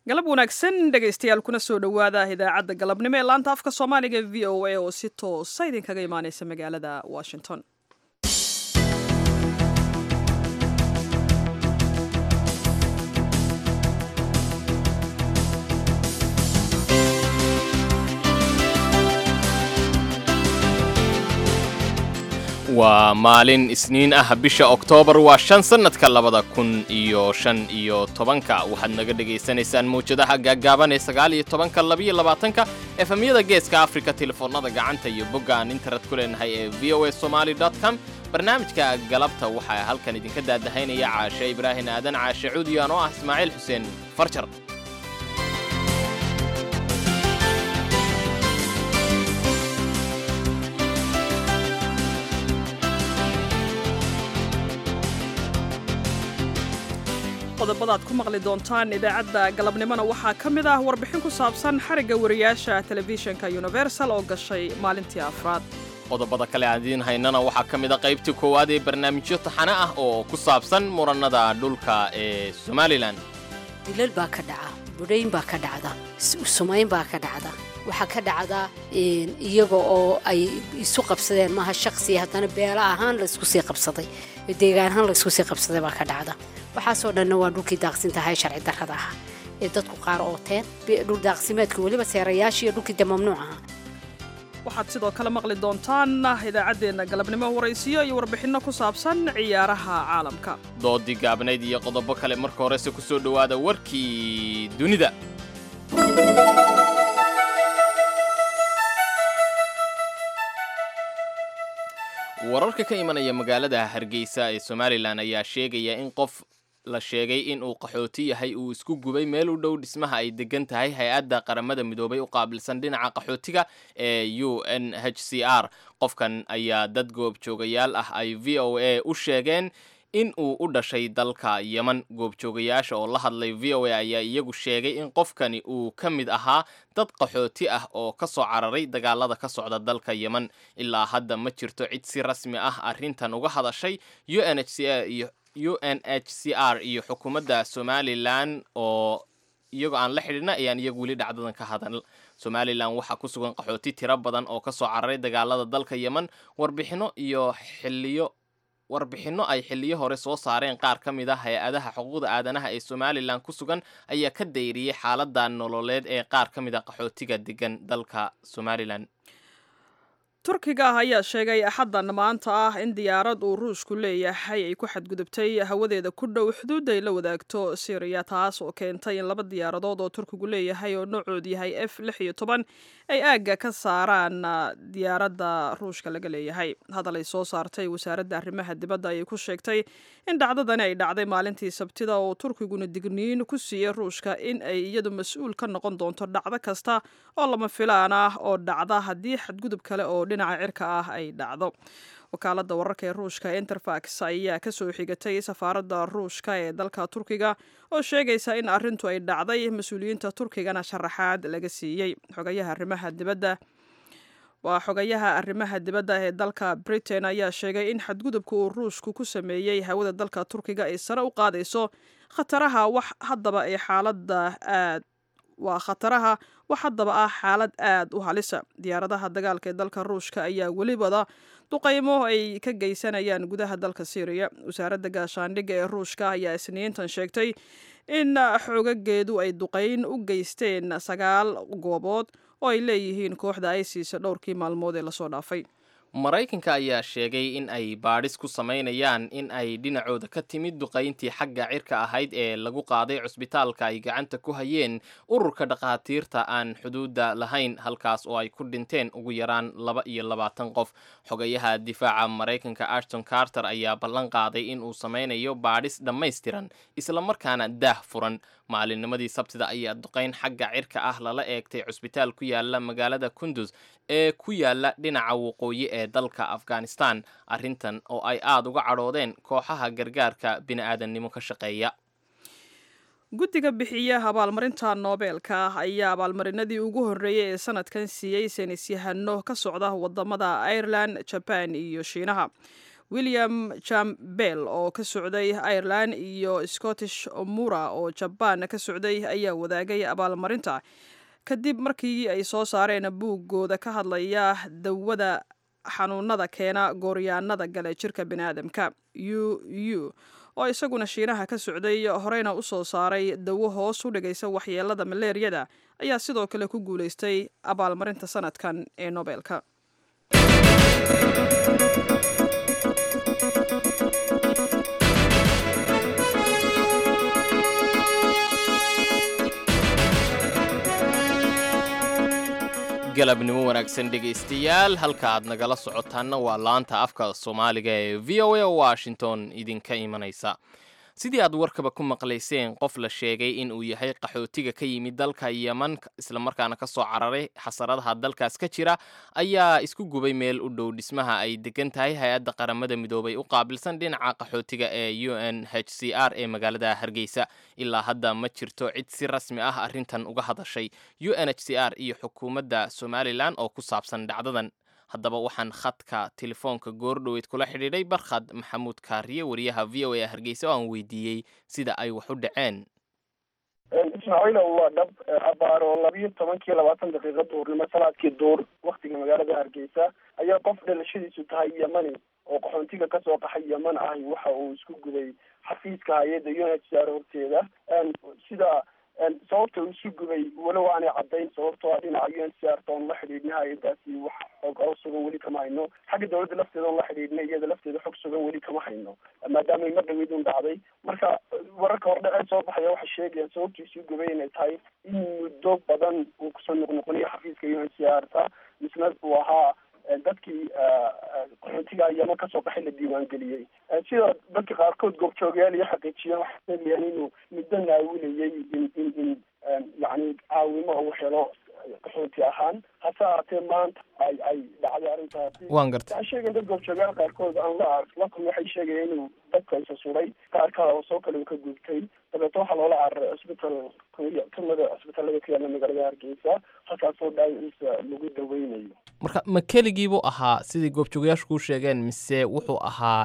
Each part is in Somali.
galab wanaagsan dhegaystayaal kuna soo dhowaada idaacadda galabnimo ee laanta afka soomaaliga v o a oo si toosa idinkaga imaaneysa magaalada washington waa maalin isniin ah bisha oktoobar waa shan sannadka labada kun iyo shan iyo tobanka waxaad naga dhegaysanaysaan mawjadaha gaaggaaban ee sagaal iyo tobanka labiyo labaatanka efemyada geeska afrika telefoonnada gacanta iyo bogga aan internet ku leenahay ee v o a somaali com barnaamijka galabta waxaa halkan idinka daadahaynaya caashe ibraahin aadan caashe cuudiyan oo ah ismaaciil xuseen farjar qodobadaad ku maqli doontaan idaacadda galabnimona waxaa ka mid ah warbixin ku saabsan xarigga wariyaasha telefishinka universal oo gashay maalintii afraad qodobada kale aan idiin haynana waxaa ka mid a qaybtii koowaad ee barnaamijyo taxane ah oo ku saabsan murannada dhulka ee somalilan dilal baa ka dhaca budhayn baa ka dhacda sumayn baa ka dhacda waxaa ka dhacda iyaga oo ay isu qabsadeen maaha shaqsiya haddana beela ahaan laysku sii qabsaday deegaan ahaan laysku sii qabsaday baa ka dhacda waxaasoo dhanna waa dhulkii daaqsintahay sharci darrada ahaa ee dadku qaar ooteen dhul daaqsimeedka weliba seerayaashii iyo dhulkii de mamnuuc ahaa waxaad sidoo kale maqli doontaan idaacaddeenna galabnimo waraysiyo iyo warbixinno ku saabsan ciyaaraha caalamka doodii gaabnayd iyo qodobo kale marka horese ku soo dhowaada warkii dunida wararka ka imanaya magaalada hargeysa ee somalilan ayaa sheegaya in qof la sheegay in uu qaxooti yahay uu isku gubay meel u dhow dhismaha ay degan tahay hay-adda qaramada midoobay u qaabilsan dhinaca qaxootiga ee u n h c r qofkan ayaa dad goobjoogayaal ah ay v o a u sheegeen in uu u dhashay dalka yeman goobjoogayaasha oo la hadlay v o a ayaa iyagu sheegay in qofkani uu ka mid ahaa dad qaxooti ah oo ka soo cararay dagaalada ka socda dalka yeman ilaa hadda ma jirto cid si rasmi ah arrintan uga hadashay u n h c r iyo u n h c r iyo xukuumadda somalilan oo iyagoo aan la xidhiidna ayaan iyagu weli dhacdadan ka hadal somalilan waxaa ku sugan qaxooti tiro badan oo ka soo cararay dagaalada dalka yeman warbixino iyo xiliyo warbixinno ay xilliyo hore soo saareen qaar ka mid a hay-adaha xuquuqda aadanaha ee somalilan ku sugan ayaa ka dayriyey xaaladda nololeed ee qaar ka mid a qaxootiga degan dalka somalilan turkiga ah ayaa sheegay axaddan maanta ah in diyaarad uu ruushku leeyahay ay ku xadgudubtay hawadeeda ku dhow xuduud ay la wadaagto syriya taas oo keentay in laba diyaaradood oo turkigu leeyahay oo noocoodu yahay f lix iyo toban ay aagga ka saaraan diyaaradda ruushka laga leeyahay hadal ay soo saartay wasaaradda arrimaha dibadda ayay ku sheegtay in dhacdadani ay dhacday maalintii sabtida oo turkiguna digniin ku siiyey ruushka in ay iyadu mas-uul ka noqon doonto dhacdo kasta oo lama filaan ah oo dhacda haddii xadgudub kale oo dhinaca cirka ah ay dhacdo wakaaladda wararka ee ruushka interfax ayaa ka soo xigatay safaaradda ruushka ee dalka turkiga oo sheegaysa in arrintu ay dhacday mas-uuliyiinta turkigana sharaxaad laga siiyey xogayaha arrimaha dibadda waa xogayaha arrimaha dibadda ee dalka britain ayaa sheegay in xadgudubka uu ruushku ku sameeyey hawada dalka turkiga ay sare u qaadayso khataraha wax haddaba ay xaaladda aad waa khataraha wax haddaba ah xaalad aad u halisa diyaaradaha dagaalka ee dalka ruushka ayaa welibada duqaymo ay ka geysanayaan gudaha dalka syriya wasaaradda gaashaandhigga ee ruushka ayaa isniintan sheegtay in xoogageedu ay duqayn u geysteen sagaal goobood oo ay leeyihiin kooxda isis dhowrkii maalmood ee lasoo dhaafay maraykanka ayaa sheegay in ay baadhis ku samaynayaan in ay dhinacooda ka timid duqayntii xagga cirka ahayd ee lagu qaaday cusbitaalka ay gacanta ku hayeen ururka dhakhaatiirta aan xuduudda lahayn halkaas oo ay ku dhinteen ugu yaraan laba iyo labaatan qof xogayaha difaaca maraykanka ashton carter ayaa ballan qaaday in uu samaynayo baadhis dhammaystiran islamarkaana daah furan maalinnimadii sabtida ayaa duqayn xagga cirka ah lala eegtay cusbitaal ku yaala magaalada kundus ee ku yaala dhinaca waqooyi ee dalka afghanistan arrintan oo ay aada uga cadhoodeen kooxaha gargaarka bini'aadannimo ka shaqeeya guddiga bixiya abaalmarinta noobeelka ah ayaa abaalmarinadii ugu horreeyey ee sanadkan siiyey saynis yahano ka socda wadamada ireland jaban iyo shiinaha william jambel oo ka socday ireland iyo scottish mura oo jabaan ka socday ayaa wadaagay abaalmarinta kadib markii ay soo saareen buuggooda ka hadlaya dawada xanuunada keena gooryaanada gale jirka biniaadamka u u oo isaguna shiinaha ka socday horeyna u soo saaray dawo hoos u dhigaysa waxyeelada maleeriyada ayaa sidoo kale ku guulaystay abaalmarinta sanadkan ee nobelka galabnimo wanaagsan dhegaystayaal halka aad nagala socotaanna waa laanta afka soomaaliga ee v o a washington idinka imanaysa sidii aad warkaba ku maqlayseen qof la sheegay in uu yahay qaxootiga ka yimid dalka yeman islamarkaana ka soo cararay xasaradaha dalkaas ka jira ayaa isku gubay meel u dhow dhismaha ay degan tahay hay-adda qaramada midoobay u qaabilsan dhinaca qaxootiga ee u n h c r ee magaalada hargeysa ilaa hadda ma jirto cid si rasmi ah arrintan uga hadashay u n h c r iyo xukuumadda somalilan oo ku saabsan dhacdadan haddaba waxaan khadka telefoonka goordhoweyd kula xidhiidhay barkhad maxamuud kaariye wariyaha v o a hargeysa oo aan weydiiyey sida ay wax u dhaceen ismaaciilo waa dhab abaaro labiyo tobankii labaatan daqiiqa duurnimo salaadkii duur waktiga magaalada hargeysa ayaa qof dhalashadiisu tahay yemani oo qaxoontiga kasoo qaxay yeman ahi waxa uu isku guday xafiiska hay-adda u n h c r horteeda sida sababta uu isu gubay walow aanay caddayn sababtoo ah dhinaca u n c r toon la xidhiidhna hay-adaasi wax xog oo sugan weli kama hayno xagga dawladda lafteeda on la xidhiidhna iyada lafteeda xog sugan weli kama hayno maadaamay mar dhaweyd un dhacday marka wararka hordhacee soo baxaya waxay sheegayaan sababta isu gubay inay tahay in muddo badan uu kusoo noqnoqoniyo xafiiska u n c r ta misna uu ahaa dadkii qaxootiga yeman kasoo qaxay la diiwaangeliyey sida dadka qaarkood goobjoogayaal iyo xaqiijiyeen waxay sheegayaan inuu muddo naawilayay in in in yacni caawimo uu helo qaxooti ahaan hase ahaatee maanta ay ay dhacday arrintaasi waan gartay waxay sheegeen dad goobjoogayaal qaarkood aan la la kulmi waxay sheegayeen inuu dadka isa suray qaar kale oo soo kale uu ka gubtay dabeetna waxaa loola cararay cusbital kamida cusbitallada ku yaalla magaalada hargeysa halkaasoo dhaawaciisa lagu daweynayo marka ma keligiibuu ahaa sidai goobjoogayaashu kuu sheegeen mise wuxuu ahaa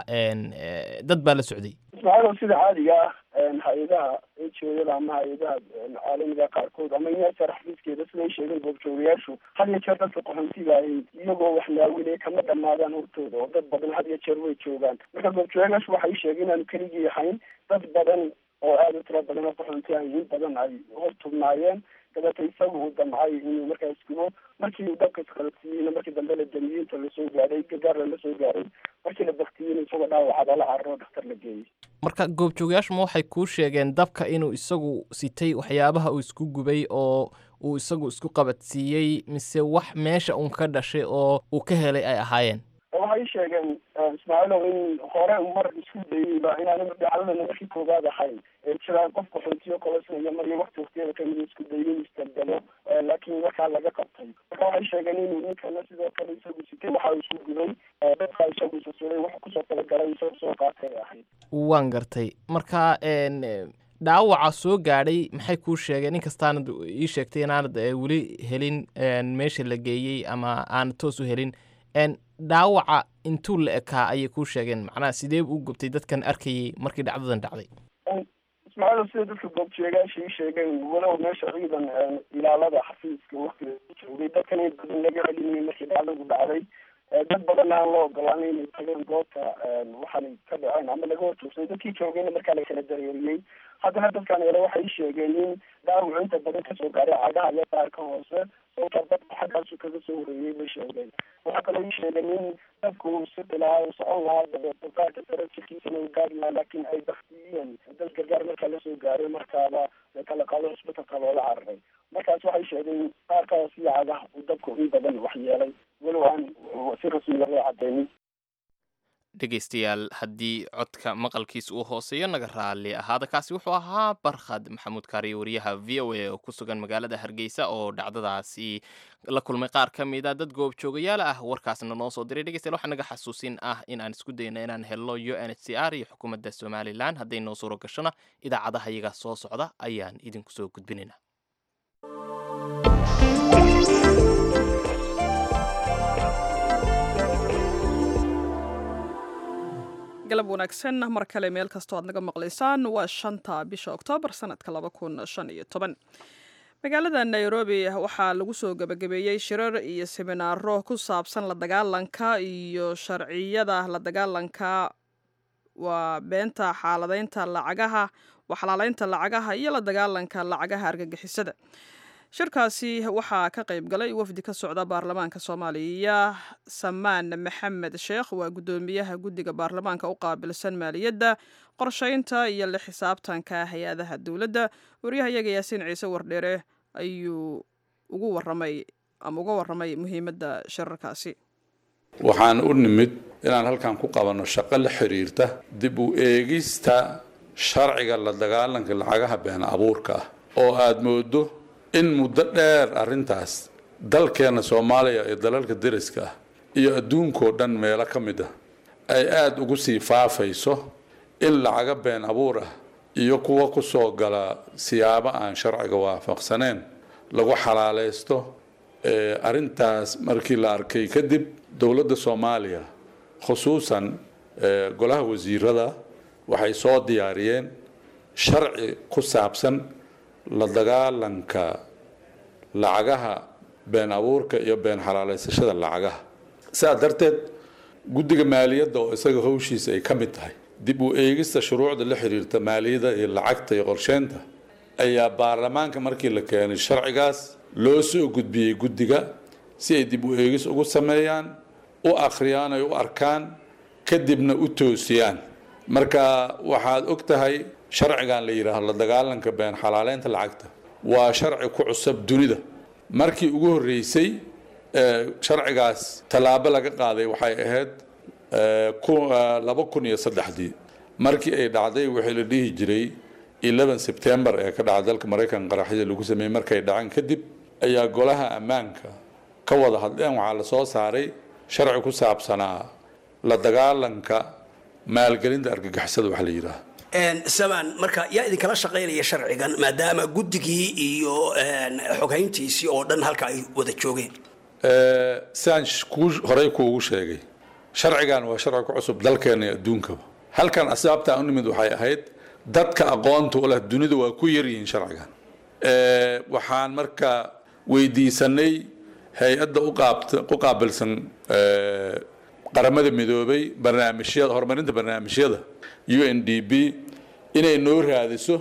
dad baa la socday ismaaciil sida caadiga ah hay-adaha ejoyada ama hay-adaha caalamiga qaarkood ama inyasar xafiiskeeda siday sheegeen goobjoogayaashu had iyo jeer dadka qaxoontiga ahi iyagoo wax naawinaya kama dhamaadaan hortooda oo dad badan had iyo jeer way joogaan marka goobjoogayaashu waxay sheegeen inaanu keligii ahayn dad badan oo aada u tiro badan oo qaxoonti ahi in badan ay hor tubnaayeen dabeeta isagu uu damcay inuu markaas gubo markii uu dabka isqalabsiiyeyna markii dambe la damiyey inta lasoo gaaray gargaarla lasoo gaaray markii la baktiyeyna isagoo dhaawacada la cararo dhakhtar la geeyey marka goobjoogayaashu ma waxay kuu sheegeen dabka inuu isagu sitay waxyaabaha uu isku gubay oo uu isagu isku qabadsiiyey mise wax meesha uun ka dhashay oo uu ka helay ay ahaayeen waxay sheegeen ismaaciilow in hore mar isku dayeyba inaana dhacdadana markii koowaad ahayn jiraan qof qaxootiyo kolosnaya mariyo wakti waktiyada kamida isku dayay in isdaldalo laakiin markaa laga qabtay marka waxay sheegeen inuu ninkana sidoo kale isagu sitay waxa uu isku gubay dadka isagu isasuray wax kusoo talagalay isagoo soo qaatay ahayd waan gartay marka dhaawaca soo gaadhay maxay kuu sheegeen inkastaanad ii sheegtay inaanad weli helin meesha la geeyey ama aanad toos u helin dhaawaca intuu la ekaa ayay kuu sheegeen macnaha sidee u gubtay dadkan arkayay markii dhacdadan dhacday ismaaciil sida dadka goobjeegaasha ii sheegeen walow meesha ciidan ilaalada xafiiska waktiga joogay dadkan in badan laga celinayay markii dhacdadu dhacday dad badan aan loo ogolaanay inay tageen goobta waxaanay ka dhaceen ama laga horjoogsaday dadkii joogayna markaa la kala dareeriyey haddana dadkan ele waxay sheegeen in dhaawacu inta badan kasoo gaaray cagaha iyo qaarka hoose sababta dadka xaggaasu kaga soo horeeyey bay sheegeen waxaa kaloo ii sheegeen in dadku uu siti lahaa uu socon lahaa dabeeto qaarka sare jirkiisana uu gaari lahaa laakiin ay baktiyeen dad gargaar markaa lasoo gaaray markaaba la kala qaado cusbitalka loola cararay markaas waxay sheegeen qaarka hoose iyo cagaha uu dabku in badan waxyeelay walow aan si rasmi laga cadeynin dhegaystayaal haddii codka maqalkiis uu hooseeyo naga raalli ahaada kaasi wuxuu ahaa barkhad maxamuud kaariyo wariyaha v o a oo ku sugan magaalada hargeysa oo dhacdadaasi la kulmay qaar ka mid a dad goobjoogayaal ah warkaasna noo soo diray dhegeystayaal waxaa naga xasuusin ah in aan isku dayna inaan helno u n h c r iyo xukuumadda somalilan hadday noo suuro gashona idaacadaha iyaga soo socda ayaan idinku soo gudbinayna galab wanaagsan mar kale meel kastoo aad naga maqlaysaan waa shanta bisha oktoobar sanadka laba kun shan iyo toban magaalada nairobi waxaa lagu soo gebagabeeyey shirar iyo seminaaro ku saabsan la dagaalanka iyo sharciyada la dagaalanka waa beenta xaaladeynta lacagaha waxalaaleynta lacagaha iyo la dagaalanka lacagaha argagixisada shirkaasi waxaa ka qayb galay wafdi ka socda baarlamaanka soomaaliya samaan maxamed sheekh waa guddoomiyaha guddiga baarlamaanka u qaabilsan maaliyadda qorsheynta iyo la xisaabtanka hay-adaha dowladda waryahayaga yaasiin ciise wardheere ayuu ugu waramay ama uga waramay muhiimadda shirarkaasi waxaan u nimid inaan halkan ku qabanno shaqo la xiriirta dib u eegista sharciga la dagaalanka lacagaha been abuurka ah oo aada moodo in muddo dheer arrintaas dalkeenna soomaaliya ee dalalka deriska ah iyo adduunkoo dhan meelo ka mid ah ay aada ugu sii faafayso in lacaga been abuur ah iyo kuwa ku soo gala siyaabo aan sharciga waafaqsaneen lagu xalaaleysto arrintaas markii la arkay kadib dowladda soomaaliya khusuusan golaha wasiirada waxay soo diyaariyeen sharci ku saabsan la dagaalanka lacagaha been abuurka iyo been xalaaleysashada lacagaha sidaa darteed guddiga maaliyadda oo isaga howshiisa ay ka mid tahay dib u eegista shuruucda la xiriirta maaliyadda iyo lacagta iyo qorsheynta ayaa baarlamaanka markii la keenay sharcigaas loo soo gudbiyey guddiga si ay dib u eegis ugu sameeyaan u akhriyaan ay u arkaan kadibna u toosiyaan marka waxaad og tahay sharcigan la yidhaahdo la dagaalanka been xalaaleynta lacagta waa sharci ku cusub dunida markii ugu horreysay sharcigaas tallaabo laga qaaday waxay ahayd laba kun iyo saddexdii markii ay dhacday wixii la dhihi jiray eleven september ee ka dhacay dalka maraykanka qaraxyada lagu sameeyey markay dhaceen kadib ayaa golaha ammaanka ka wada hadleen waxaa la soo saaray sharci ku saabsanaa la dagaalanka maalgelinta argagixisada waxa la yidhaah samaan marka yaa idinkala shaqaynaya sharcigan maadaama guddigii iyo xoghayntiisii oo dhan halka ay wada joogeen sidaan kuu horey kuugu sheegay sharcigan waa sharci ku cusub dalkeena iyo adduunkaba halkan asbaabtaa u nimid waxay ahayd dadka aqoonta u leh dunida waa ku yaryihiin sharcigan waxaan marka weydiisanay hay-adda u qaabilsan qaramada midoobay barnaamijyada horumarinta barnaamijyada u n d b inay noo raadiso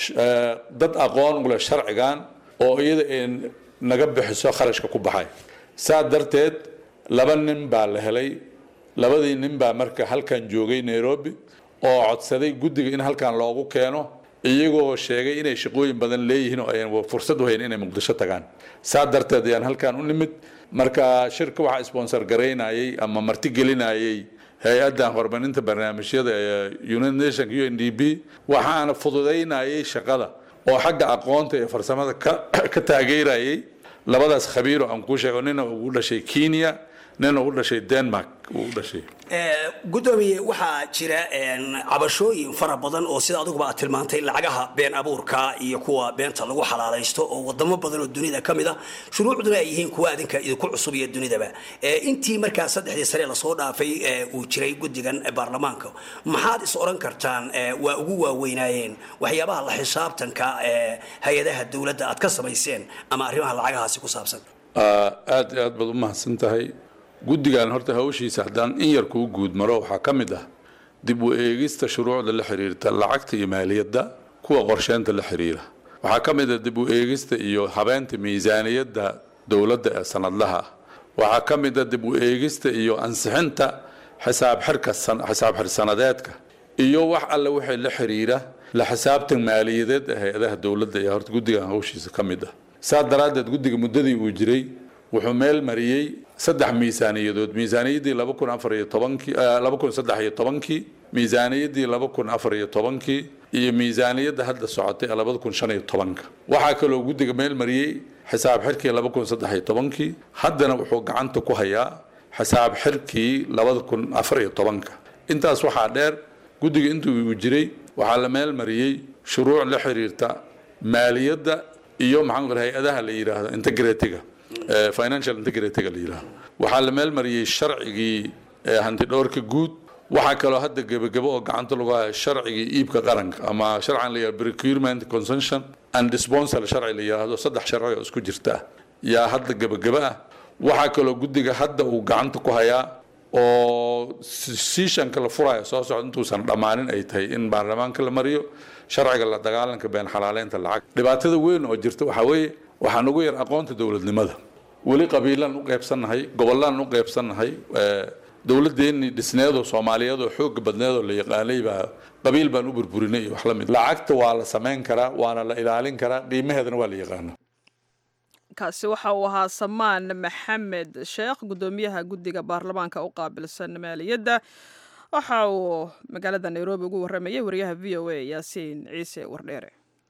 dad aqoon u leh sharcigan oo iyada ay naga bixiso kharashka ku baxay saa darteed laba nin baa la helay labadii nin baa marka halkan joogay nairobi oo codsaday guddiga in halkan loogu keeno iyagoo sheegay inay shaqooyin badan leeyihiin oo ayan fursad u hayn inay muqdisho tagaan saa darteed ayaan halkan u nimid marka shirka waxaa sponsor garaynayay ama martigelinayay hay-addan horumarinta barnaamijyada ee united nation u n d b waxaana fududaynayay shaqada oo xagga aqoonta iyo farsamada ka taageerayay labadaas khabiiro aan kuu sheego nina ugu dhashay kenya nina ugu dhashay denmark uu dhashay gudoomiye waxaa jira cabashooyin fara badan oo sida adiguba aad tilmaantay lacagaha been abuurka iyo kuwa beenta lagu xalaalaysto oo wadamo badan oo dunida ka mid a shuruucduna ay yihiin kuwa adinka idinku cusub iyo dunidaba intii markaa saddexdii sane lasoo dhaafay uu jiray guddigan baarlamaanka maxaad is oran kartaan waa ugu waaweynaayeen waxyaabaha la xisaabtanka hay-adaha dowladda aad ka samayseen ama arrimaha lacagahaasi ku saabsan aad iyo aad baad u mahadsan tahay guddigan horta hawshiisa haddaan in yar kuu guud maro waxaa ka mid ah dib u eegista shuruucda la xiriirta lacagta iyo maaliyadda kuwa qorsheynta la xiriira waxaa ka mid ah dib u eegista iyo habeenta miisaaniyadda dowladda ee sanadlaha ah waxaa ka mid ah dib u eegista iyo ansixinta xisaab xirka xisaab xir sanadeedka iyo wax alle wixii la xiriira la xisaabtan maaliyadeed ee hay-adaha dowladda ayaa horta guddigan hawshiisa ka mid ah saa daraaddeed guddiga muddadii uu jiray wuxuu meel mariyey saddex miisaaniyadood miisaaniyaddii laba kun afar iyo tobankii laba kun saddex iyo tobankii miisaaniyaddii laba kun afar iyo tobankii iyo miisaaniyadda hadda socotay ee labada kun shan iyo tobanka waxaa kaloo guddiga meel mariyey xisaab xirkii laba kun saddex iyo tobankii haddana wuxuu gacanta ku hayaa xisaab xirkii labada kun afar iyo tobanka intaas waxaa dheer guddiga intuu uu jiray waxaa la meel mariyey shuruuc la xiriirta maaliyadda iyo maxaan hay-adaha la yidhaahdo integratiga financial integratiga la yidhaahdo waxaa la meel mariyey sharcigii hantidhowrka guud waxaa kaloo hadda gebagabo oo gacanta lagu haya sharcigii iibka qaranka ama sharcan la yihahdo procurement consumption and disponsal sharci la yidhaahdo saddex sharci oo isku jirta ah yaa hadda gebagabo ah waxaa kaloo guddiga hadda uu gacanta ku hayaa oo siishanka la furaya soo socda intuusan dhammaanin ay tahay in baarlamaanka la mariyo sharciga la dagaalanka been xalaaleynta lacag dhibaatada weyn oo jirta waxaa weeye waxaan ugu yar aqoonta dowladnimada weli qabiilaan u qaybsannahay gobollaan u qaybsannahay dowladdeennii dhisneedoo soomaaliyeedoo xooga badneedoo la yaqaanay baa qabiil baan u burburinay iyo wax la mid lacagta waa la samayn karaa waana la ilaalin karaa qiimaheedana waa la yaqaana kaasi waxa uu ahaa samaan maxamed sheekh guddoomiyaha guddiga baarlamaanka u qaabilsan maaliyadda waxa uu magaalada nairobi ugu warramayay wariyaha v o a yaasiin ciise wardheere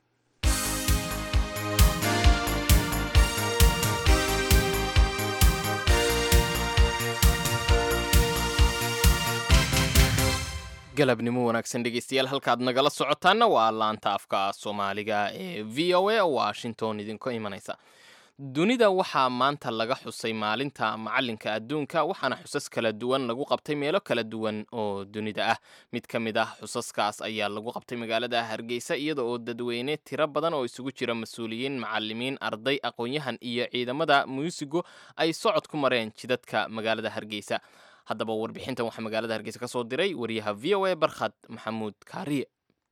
galabnimo wanaagsan dhegeystayaal halkaad nagala socotaanna waa laanta afka soomaaliga ee v o a washington idinka imanaysa dunida waxaa maanta laga xusay maalinta macalinka adduunka waxaana xusas kala duwan lagu qabtay meelo kala duwan oo dunida ah mid ka mid ah xusaskaas ayaa lagu qabtay magaalada hargeysa iyada oo dadweyne tiro badan oo isugu jira mas-uuliyiin macalimiin arday aqoon-yahan iyo ciidamada muusigo ay socod ku mareen jidadka magaalada hargeysa haddaba warbixintan waxaa magaalada hargeysa ka soo diray wariyaha v o a barkhad maxamuud kaariye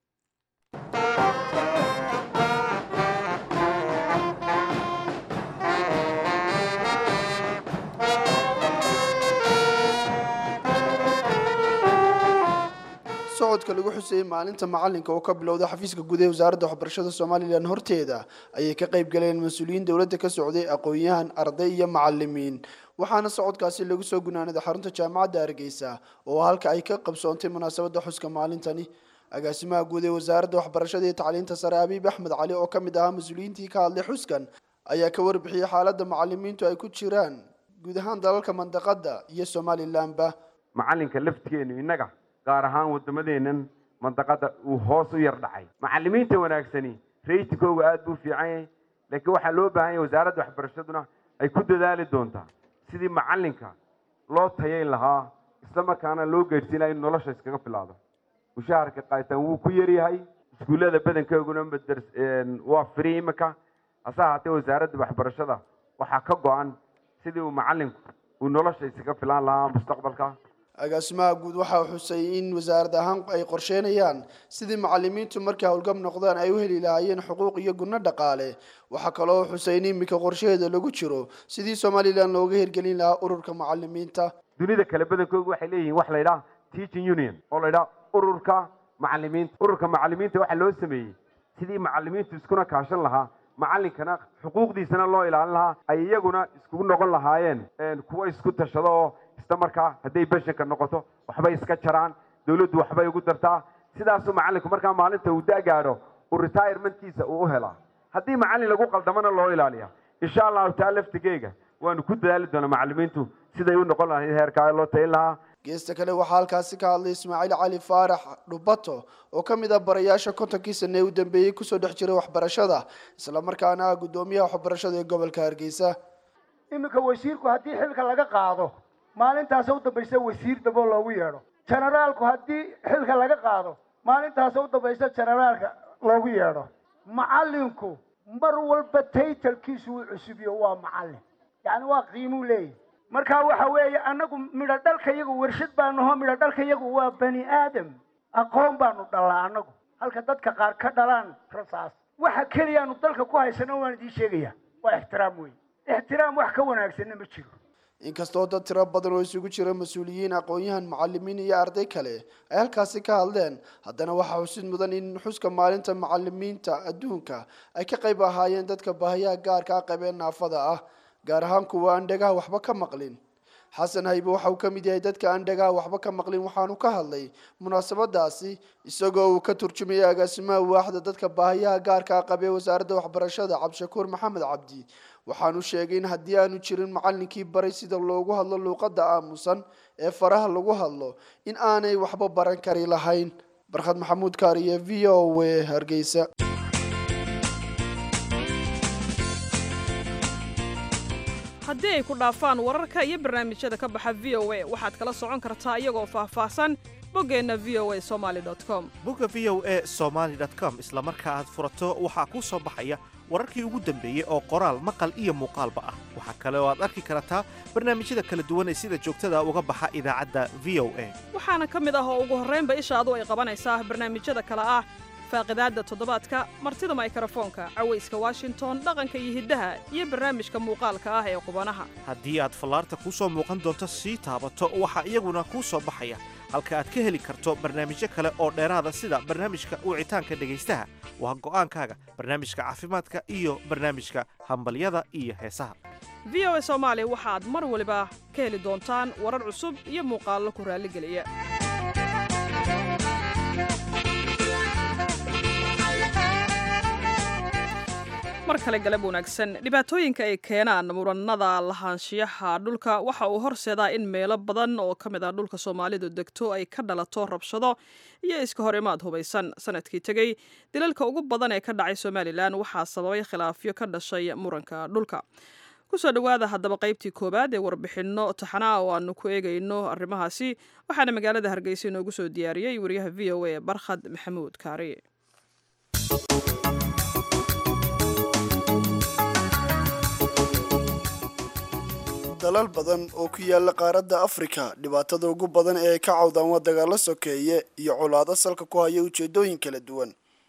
socodka lagu xuseeyey maalinta macalinka oo ka bilowda xafiiska guud ee wasaaradda waxbarashada somalilan horteeda ayay ka qayb galeen mas-uuliyiin dowladda ka socday aqoon-yahan arday iyo macalimiin waxaana socodkaasi lagu soo gunaanaday xarunta jaamacadda hargeysa oo halka ay ka qabsoontay munaasabadda xuska maalintani agaasimaha guud ee wasaaradda waxbarashada iyo tacliinta sare abiib axmed cali oo ka mid ahaa mas-uuliyiintii ka hadlay xuskan ayaa ka warbixiyey xaaladda macalimiintu ay ku jiraan guud ahaan dalalka mandaqadda iyo somalilanba macalinka laftigeenu innaga gaar ahaan waddamadeennan mandaqadda uu hoos u yar dhacay macalimiinta wanaagsani raytikooga aada buu fiican yahay laakiin waxaa loo baahan yahay wasaaradda waxbarashaduna ay ku dadaali doontaa sidii macalinka loo tayayn lahaa isla markaana loo gaadhsiin lahaa in nolosha iskaga filaado mushaharka qaataan wuu ku yaryahay iskuullada badankooguna madars waa firi imika hase ahaatee wasaaradda waxbarashada waxaa ka go-an sidii uu macalinku uu nolosha iskaga filaan lahaa mustaqbalka agaasimaha guud waxaa xusay in wasaarad ahaan ay qorsheynayaan sidii macalimiintu markay howlgab noqdaan ay u heli lahaayeen xuquuq iyo gunno dhaqaale waxaa kaloo xusay in iminka qorshaheeda lagu jiro sidii somalilan looga hirgelin lahaa ururka macalimiinta dunida kale badankooga waxay leeyihiin wax la ydhaha teaching union oo la ydhaha ururka macalimiinta ururka macalimiinta waxaa loo sameeyey sidii macalimiintu iskuna kaashan lahaa macalinkana xuquuqdiisana loo ilaalin lahaa ay iyaguna iskugu noqon lahaayeen kuwa isku tashado oo isla markaa hadday beshanka noqoto waxbay iska jaraan dawladdu waxbay ugu dartaa sidaasuu macalinku markaa maalinta uu da gaadho uu retirementkiisa uu u helaa haddii macalin lagu qaldamana loo ilaaliya insha allahu taa laftigeyga waanu ku dadaali doonaa macalimiintu siday u noqon lahayd heerkaa loo tayin lahaa geesta kale waxaa halkaasi ka hadlay ismaaciil cali faarax dhubato oo ka mid ah barayaasha kontonkii sane ee u dambeeyey kusoo dhex jiray waxbarashada islamarkaana ah guddoomiyaha waxbarashada ee gobolka hargeysa iminka wasiirku haddii xilka laga qaado maalintaasa u dambaysa wasiir dabo loogu yeedho generaalku haddii xilka laga qaado maalintaasa u dambaysa generaalka loogu yeedho macalinku mar walba taytalkiisu uu cusubiyo waa macallin yacni waa qiimuu leeyahy marka waxa weeye annagu midho dhalka yagu warshad baanaho midho dhalka yagu waa bani aadam aqoon baanu dhalaa annagu halka dadka qaar ka dhalaan rasaas waxa keliyaanu dalka ku haysano waan idiin sheegaya waa ixtiraam wey ixtiraam wax ka wanaagsanna ma jiro inkastoo dad tiro badan oo isugu jira mas-uuliyiin aqoon-yahan macalimiin iyo arday kale ay halkaasi ka hadleen haddana waxaa xusid mudan in xuska maalinta macalimiinta adduunka ay ka qayb ahaayeen dadka baahiyaha gaarka ah qabeen naafada ah gaar ahaan kuwa aan dhagaha waxba ka maqlin xasan haybe waxa uu ka mid yahay dadka aan dhagaha waxba ka maqlin waxaanu ka hadlay munaasabadaasi isagoo uu ka turjumayay agaasimaha waaxda dadka baahiyaha gaarka ah qabee wasaaradda waxbarashada cabdishakuur maxamed cabdi waxaanu sheegay in haddii aanu jirin macallinkii baray sida loogu hadlo luuqadda aamusan ee faraha lagu hadlo in aanay waxba baran kari lahayn barkhad maxamuud kaariye v o w hargeysa haddii ay ku dhaafaan wararka iyo barnaamijyada ka baxa v o a waxaad kala socon kartaa iyagoo faahfaahsan boggeenna v o a somaali com bogga v o a somaali com isla marka aad furato waxaa kuu soo baxaya wararkii ugu dambeeyey oo qoraal maqal iyo muuqaalba ah waxaa kale oo aad arki kartaa barnaamijyada kala duwan ee sida joogtada uga baxa idaacadda v o a waxaana ka mid ah oo ugu horraynba ishaadu ay qabanaysaa barnaamijyada kale ah faaqidaadda toddobaadka martida maykrofoonka cawayska washington dhaqanka iyo hiddaha iyo barnaamijka muuqaalka ah ee qubanaha haddii aad fallaarta kuu soo muuqan doonto sii taabato waxaa iyaguna kuu soo baxaya halka aad ka heli karto barnaamijyo kale oo dheeraada sida barnaamijka wicitaanka dhegaystaha waa go'aankaaga barnaamijka caafimaadka iyo barnaamijka hambalyada iyo heesaha v o a soomaali waxaad mar waliba ka heli doontaan warar cusub iyo muuqaallo ku raalligeliya mar kale galab wanaagsan dhibaatooyinka ay keenaan murannada lahaanshiyaha dhulka waxa uu horseedaa in meelo badan oo ka mid ah dhulka soomaalidu degto ay ka dhalato rabshado iyo iska hor imaad hubaysan sanadkii tegey dilalka ugu badan ee ka dhacay somalilan waxaa sababay khilaafyo ka dhashay muranka dhulka kusoo dhowaada haddaba qaybtii koowaad ee warbixinno taxanaa oo aanu ku eegayno arrimahaasi waxaana magaalada hargeysa inoogu soo diyaariyey wariyaha v o a barkhad maxamuud kaari dalal badan oo ku yaala qaaradda afrika dhibaatada ugu badan ee ay ka cawdaan waa dagaalo sokeeye iyo colaado salka ku haya ujeedooyin kala duwan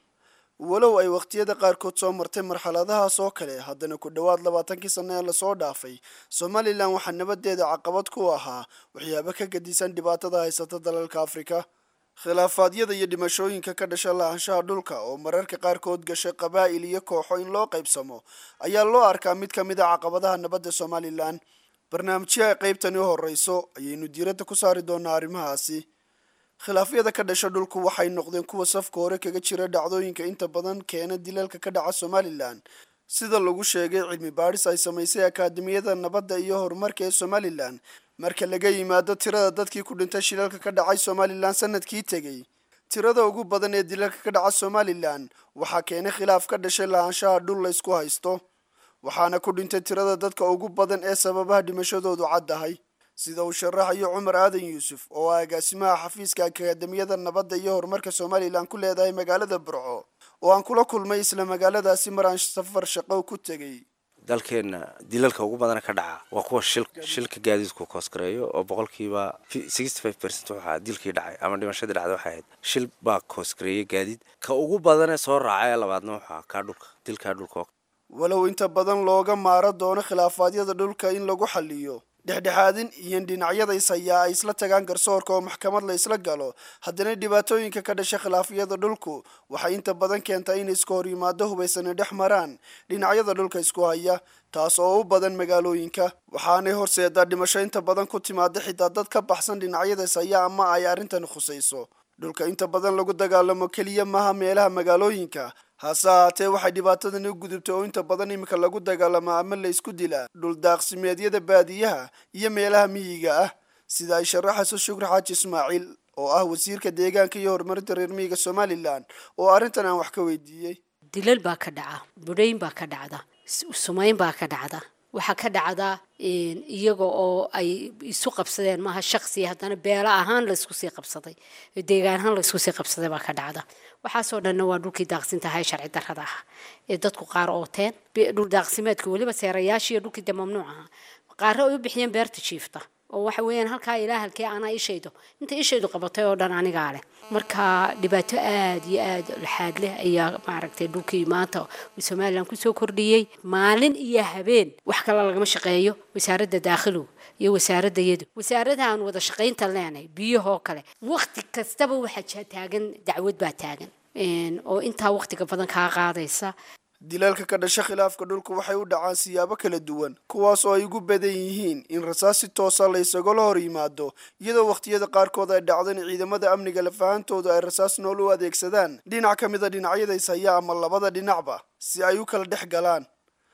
walow ay wakhtiyada qaarkood soo martay marxaladahaas oo kale haddana ku dhowaad labaatankii sanno ee lasoo dhaafay somalilan waxaa nabadeeda caqabad ku ahaa waxyaabo ka gadisan dhibaatada haysata dalalka afrika khilaafaadyada iyo dhimashooyinka ka dhasha lahaanshaha dhulka oo mararka qaarkood gashay qabaa'il iyo kooxo in loo qaybsamo ayaa loo arkaa mid ka mid a caqabadaha nabadda somalilan barnaamijyaha qaybtani u horeyso ayaynu diiradda ku saari doonaa arrimahaasi khilaafyada ka dhasha dhulku waxay noqdeen kuwa safka hore kaga jira dhacdooyinka inta badan keena dilalka ka dhaca somalilan sida lagu sheegay cilmi baadhis ay samaysay akaademiyada nabadda iyo horumarka ee somalilan marka laga yimaado tirada dadkii ku dhintay shilalka ka dhacay somalilan sanadkii tegey tirada ugu badan ee dilalka ka dhaca somalilan waxaa keenay khilaaf ka dhashay lahaanshaha dhul laysku haysto waxaana ku dhintay tirada dadka ugu badan ee sababaha dhimashadoodu caddahay sida uu sharaxayo cumar aadan yuusuf oo ah agaasimaha xafiiska akaademiyada nabadda iyo horumarka somalilan ku leedahay magaalada burco oo aan kula kulmay isla magaaladaasi mar aan safar shaqo ku tegey dalkeenna dilalka ugu badana ka dhaca waa kuwa shil shilka gaadiidku koosgareeyo oo boqolkiiba sixty five percent waxaa dilkii dhacay ama dhimashadii dhacday waxay ahayd shil baa koosgareeyay gaadiid ka ugu badanee soo raacay ee labaadna waxaa kaa dhulka dilkaa dhulka walow inta badan looga maaro doono khilaafaadyada dhulka in lagu xaliyo dhexdhexaadin iyo dhinacyada is hayaa ay isla tagaan garsoorka oo maxkamad la isla galo haddana dhibaatooyinka ka dhasha khilaafyada dhulku waxay inta badan keentaa in iska hor yimaado hubaysani dhex maraan dhinacyada dhulka isku haya taas oo u badan magaalooyinka waxaanay horseedaa dhimasho inta badan ku timaada xitaa dad ka baxsan dhinacyada is haya ama ay arrintani khusayso dhulka inta badan lagu dagaalamo keliya maaha meelaha magaalooyinka hase ahaatee waxay dhibaatadani u gudubtay oo inta badan iminka lagu dagaalamo ama la isku dilaa dhuldaaqsimeedyada baadiyaha iyo meelaha miyiga ah sida ay sharaxayso shukri xaaji ismaaciil oo ah wasiirka deegaanka iyo horumarinta reer miyiga somalilan oo arrintan aan wax ka weydiiyey dilal baa ka dhaca budhayn baa ka dhacda sumayn baa ka dhacda waxaa ka dhacda iyaga oo ay isu qabsadeen maaha shaqsi haddana beelo ahaan laysku sii qabsaday deegaan ahaan laysku sii qabsaday baa ka dhacda waxaasoo dhanna waa dhulkii daaqsintaha ee sharci darrada ah ee dadku qaar ooteen dhul daaqsimeedka weliba seerayaashiiyo dhulkii dee mamnuuc aha qaarre ay u bixiyeen beerta jiifta oo waxa weeyaan halkaa ilaa halkee anaa ishaydo inta ishaydu qabatay oo dhan anigaa leh marka dhibaato aada iyo aada laxaad leh ayaa maaragtay dhulkii maanta somalilan kusoo kordhiyey maalin iyo habeen wax kale lagama shaqeeyo wasaaradda daakhilow iyo wasaaradda yadu wasaarada aan wada shaqaynta leenahay biyahoo kale waqti kastaba waxaa taagan dacwad baa taagan oo intaa waqtiga badan kaa qaadaysa dilalka ka dhasha khilaafka dhulka waxay u dhacaan siyaabo kala duwan kuwaas oo ay ugu badan yihiin in rasaas si toosa la isagala hor yimaado iyadoo wakhtiyada qaarkood ay dhacdo in ciidamada amniga lafahantoodu ay rasaas nool u adeegsadaan dhinac ka mida dhinacyada ishaya ama labada dhinacba si ay u kala dhex galaan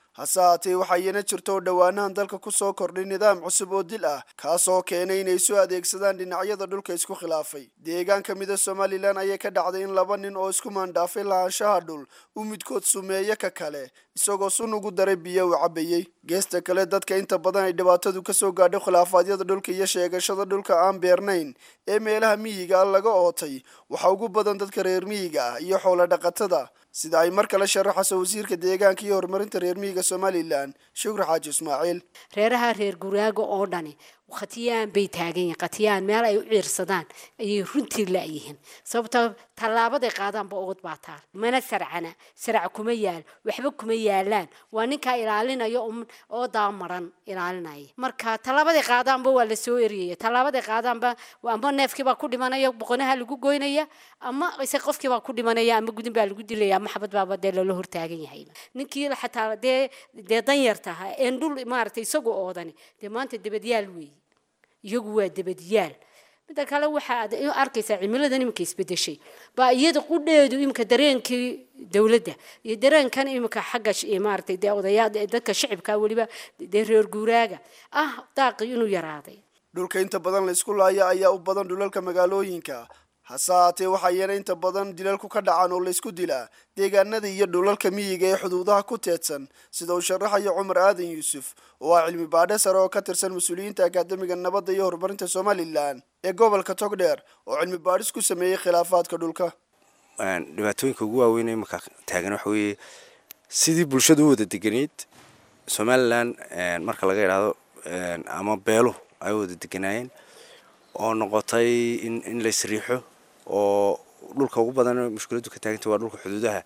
hase haatee waxaa iyana jirto oo dhowaanahan dalka ku soo kordhay nidaam cusub oo dil ah kaasoo keenay inay soo adeegsadaan dhinacyada dhulka isku khilaafay deegaan ka mida somalilan ayay ka dhacday in laba nin oo isku maandhaafay lahaanshaha dhul uu midkood sumeeye ka kale isagoo sun ugu daray biyo uu cabayey geesta kale dadka inta badan ay dhibaatadu kasoo gaadho khilaafaadyada dhulka iyo sheegashada dhulka aan beernayn ee meelaha miyiga ah laga ootay waxaa ugu badan dadka reer miyiga ah iyo xoolo dhaqatada sida ay mar kale sharaxayso wasiirka deegaanka iyo horumarinta reer miyiga somalilan shukri xaaji ismaaciil reeraha reer guraaga oo dhani khatiyaan bay taagan yihiin khatiyaan meel ay u ciirsadaan ayay runtii la'yihiin sababtoo tallaabaday qaadaanba ood baa taal mana sarcana sarac kuma yaal waxba kuma yaalaan waa ninkaa ilaalinaya oo daamaran ilaalinaya marka tallaabaday qaadaanba waa la soo eriyaya tallaabaday qaadaanba ama neefkiibaa ku dhimanaya boqonaha lagu goynaya ama ise qofkiibaa ku dhimanaya ama gudin baa lagu dilaya ama xabad baaba dee lala hortaagan yahay ninkii xataa dee dee danyartaha een dhul maaragtay isagu oodani dee maanta dabadyaal weeye iyagu waa dabadyaal midda kale waxaad arkaysaa cimiladan iminka isbedeshay baa iyada qudheedu iminka dareenkii dowladda iyo dareenkan iminka xagga maaragtay dee odayaa dadka shicibka weliba dee reer guuraaga ah daaqii inuu yaraaday dhulka inta badan la isku laaya ayaa u badan dhulalka magaalooyinka hase haatee waxaa iyana inta badan dilalku ka dhacaan oo laysku dilaa deegaanada iyo dhulalka miyiga ee xuduudaha ku teedsan sida uu sharaxayo cumar aadan yuusuf oo ah cilmi baadhe sare oo ka tirsan mas-uuliyiinta akaademiga nabadda iyo horumarinta somalilan ee gobolka togdheer oo cilmi baadhis ku sameeyey khilaafaadka dhulka dhibaatooyinka ugu waaweyn ee imanka taagan waxa weeye sidii bulshadu u wada deganeyd somalilan marka laga idhaahdo ama beeluhu ay u wada deganaayeen oo noqotay in in la isriixo oo dhulka ugu badan mushkiladdu ka taagantay waa dhulka xuduudaha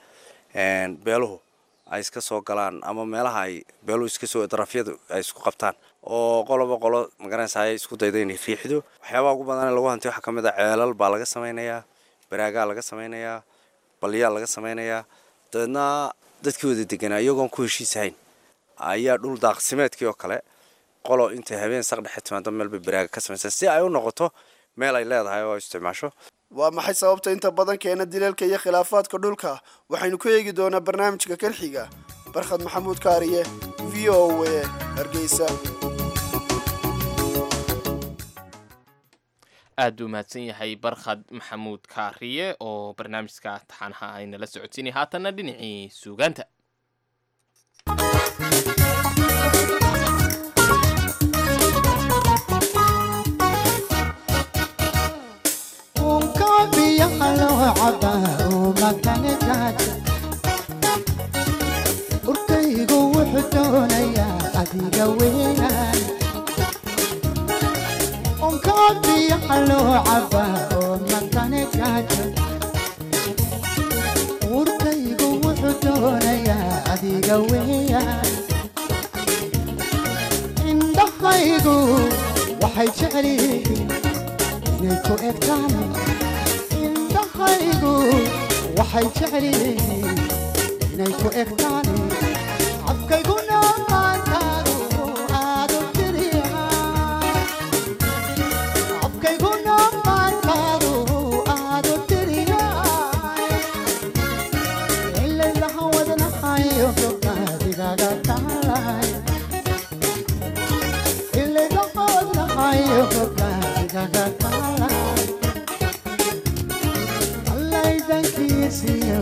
beeluhu ay iska soo galaan ama meelaha ay beeluhu iska soo darafyadu ay isku qabtaan oo qoloba qolo magaranaysa ay isku dayda inay riixdo waxyaabaha ugu badan ee lagu hantay waxaa ka mid a ceelal baa laga samaynayaa baraagaa laga samaynayaa balyaa laga samaynayaa dabeedna dadkii wada deganaa iyagoon ku heshiisahayn ayaa dhul daaqsimeedkii oo kale qolo intay habeen saq dhexe timaado meel bay baraaga ka samaysaa si ay u noqoto meel ay leedahay oo isticmaasho waa maxay sababta inta badan keena dilalka iyo khilaafaadka dhulka waxaynu ku eegi doonaa barnaamijka kan xiga barkhad maxamuud kaariye v o a hargeysa aad u mahadsan yahay barkhad maxamuud kaariye oo barnaamijka taxanaha aynala socodsiinay haatanna dhinacii suugaanta urkaygu wuxuu doonayaa adiga weeyaan unkaa biyaha loo cabaa oo makane gaajo urkaygu wuxuu doonayaa adiga weeyaan indhahaygu waxay jecel yihiin inay ku egtaan indhahaygu waxay jecel yihiin inay ku egtaan cabkayguna maantaadu aadu tiriya cabkayguna maantaadu aadu tiriya ilaylaha wadnahayo gobnaadigaga taalay ilaylaha wadnahayo gobnaadigaga taalay allaydankiisiyo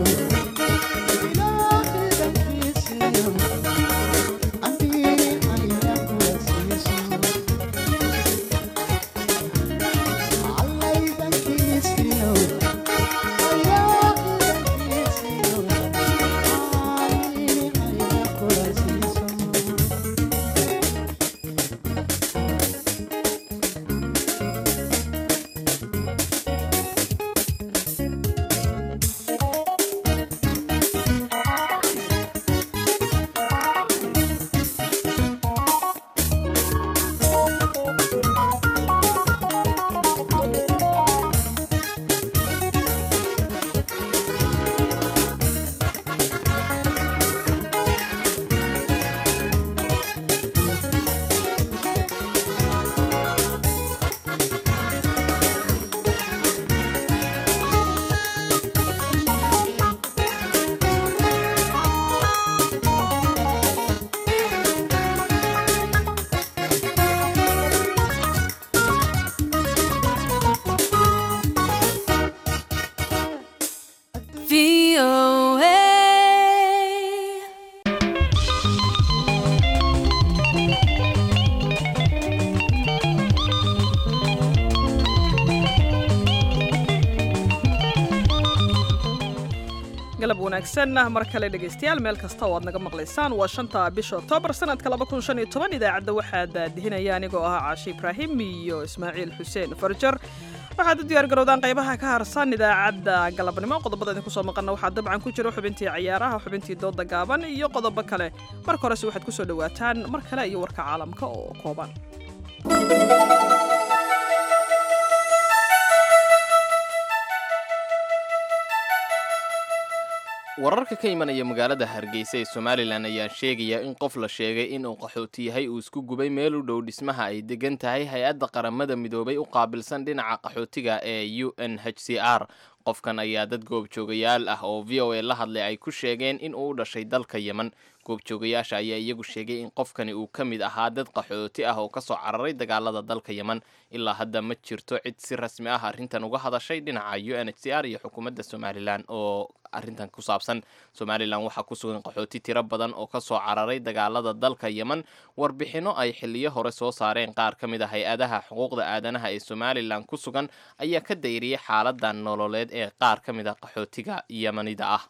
galab wanaagsan mar kale dhegaystayaal meel kasta oo aad naga maqlaysaan waa shanta bisha oktoobar sanadka idaacadda waxaa daadihinaya anigoo ah caashi ibraahim iyo ismaaciil xuseen farjar waxaad u diyaar garowdaan qaybaha ka harsan idaacadda galabnimo qodobada idinku soo maqana waxaa dabcan ku jira xubintii cayaaraha xubintii dooda gaaban iyo qodobo kale marka horese waxaad kusoo dhowaataan mar kale iyo warka caalamka oo kooban wararka ka imanaya magaalada hargeysa ee somalilan ayaa sheegaya in qof la sheegay inuu qaxooti yahay uu isku gubay meel u dhow dhismaha ay degan tahay hay-adda qaramada midoobay u qaabilsan dhinaca qaxootiga ee u n h c r qofkan ayaa dad goobjoogayaal ah oo v o a la hadlay ay ku sheegeen in uu u dhashay dalka yemen goobjoogayaasha ayaa iyagu sheegay in qofkani uu ka mid ahaa dad qaxooti ah oo kasoo cararay dagaalada dalka yemen ilaa hadda ma jirto cid si rasmi ah arrintan uga hadashay dhinaca u n h c r iyo xukuumadda somalilan oo arrintan ku saabsan somalilan waxaa ku sugan qaxooti tiro badan oo kasoo cararay dagaalada dalka yemen warbixino ay xiliyo hore soo saareen qaar ka mid a hay-adaha xuquuqda aadanaha ee somalilan ku sugan ayaa ka dayriyay xaaladan nololeed ee qaar ka mid a qaxootiga yemanida ah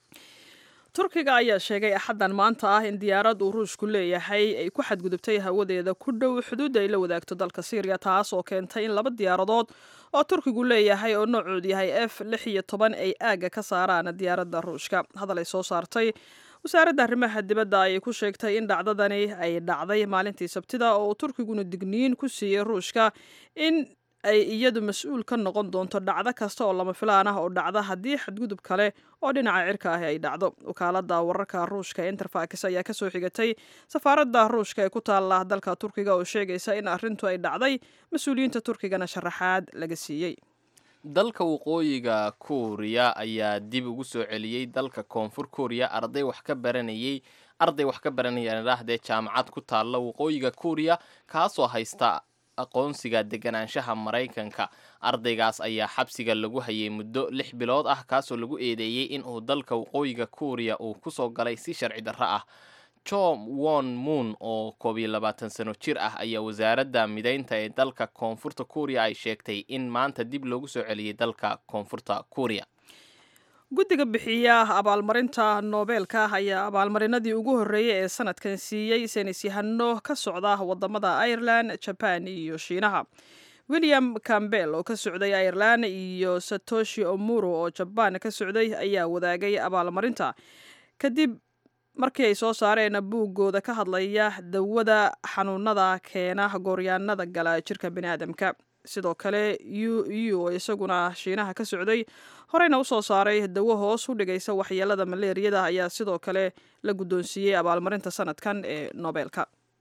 turkiga ayaa sheegay axaddan maanta ah in diyaarad uu ruushku leeyahay ay ku xadgudubtay hawadeeda ku dhow xuduudda ay la wadaagto dalka syriya taas oo keentay in laba diyaaradood oo turkigu leeyahay oo noocoodu yahay f lix iyo toban ay aagga ka saaraan diyaaradda ruushka hadal ay soo saartay wasaaradda arrimaha dibadda ayay ku sheegtay in dhacdadani ay dhacday maalintii sabtida oo turkiguna digniin ku siiyey ruushka in ay iyadu mas-uul ka noqon doonto dhacdo kasta oo lama filaan ah oo dhacda haddii xadgudub kale oo dhinaca cirka ahi ay dhacdo wakaaladda wararka ruushka ee interfax ayaa kasoo xigatay safaaradda ruushka ee ku taalla dalka turkiga oo sheegaysa in arrintu ay dhacday mas-uuliyiinta turkigana sharaxaad laga siiyey dalka waqooyiga kuuriya ayaa dib ugu soo celiyey dalka koonfur kuuriya arday wax ka baranayay arday wax ka baranaya idhaahdee jaamacad ku taalla waqooyiga kuuriya kaasoo haysta aqoonsiga deganaanshaha maraykanka ardaygaas ayaa xabsiga lagu hayay muddo lix bilood ah kaasoo lagu eedeeyey in uu dalka waqooyiga kuuriya uu kusoo galay si sharci darro ah john won moon oo koob iyo labaatan sano jir ah ayaa wasaaradda mideynta ee dalka koonfurta kuuriya ay sheegtay in maanta dib loogu soo celiyey dalka koonfurta kuuriya guddiga bixiya abaalmarinta noobeelka ayaa abaalmarinadii ugu horreeyey ee sanadkan siiyey saynis yahano ka socda wadamada ireland jaban iyo shiinaha william campbell oo ka socday ireland iyo satoshi omuro oo jabaan ka socday ayaa wadaagay abaalmarinta kadib markii ay soo saareen buuggooda ka hadlaya dawada xanuunada keena gooryaanada gala jirka biniaadamka sidoo kale u u oo isaguna shiinaha ka socday horeyna usoo saaray dawo hoos u dhigaysa waxyeelada maleeriyada ayaa sidoo kale la guddoonsiiyey abaalmarinta sanadkan ee noobeelka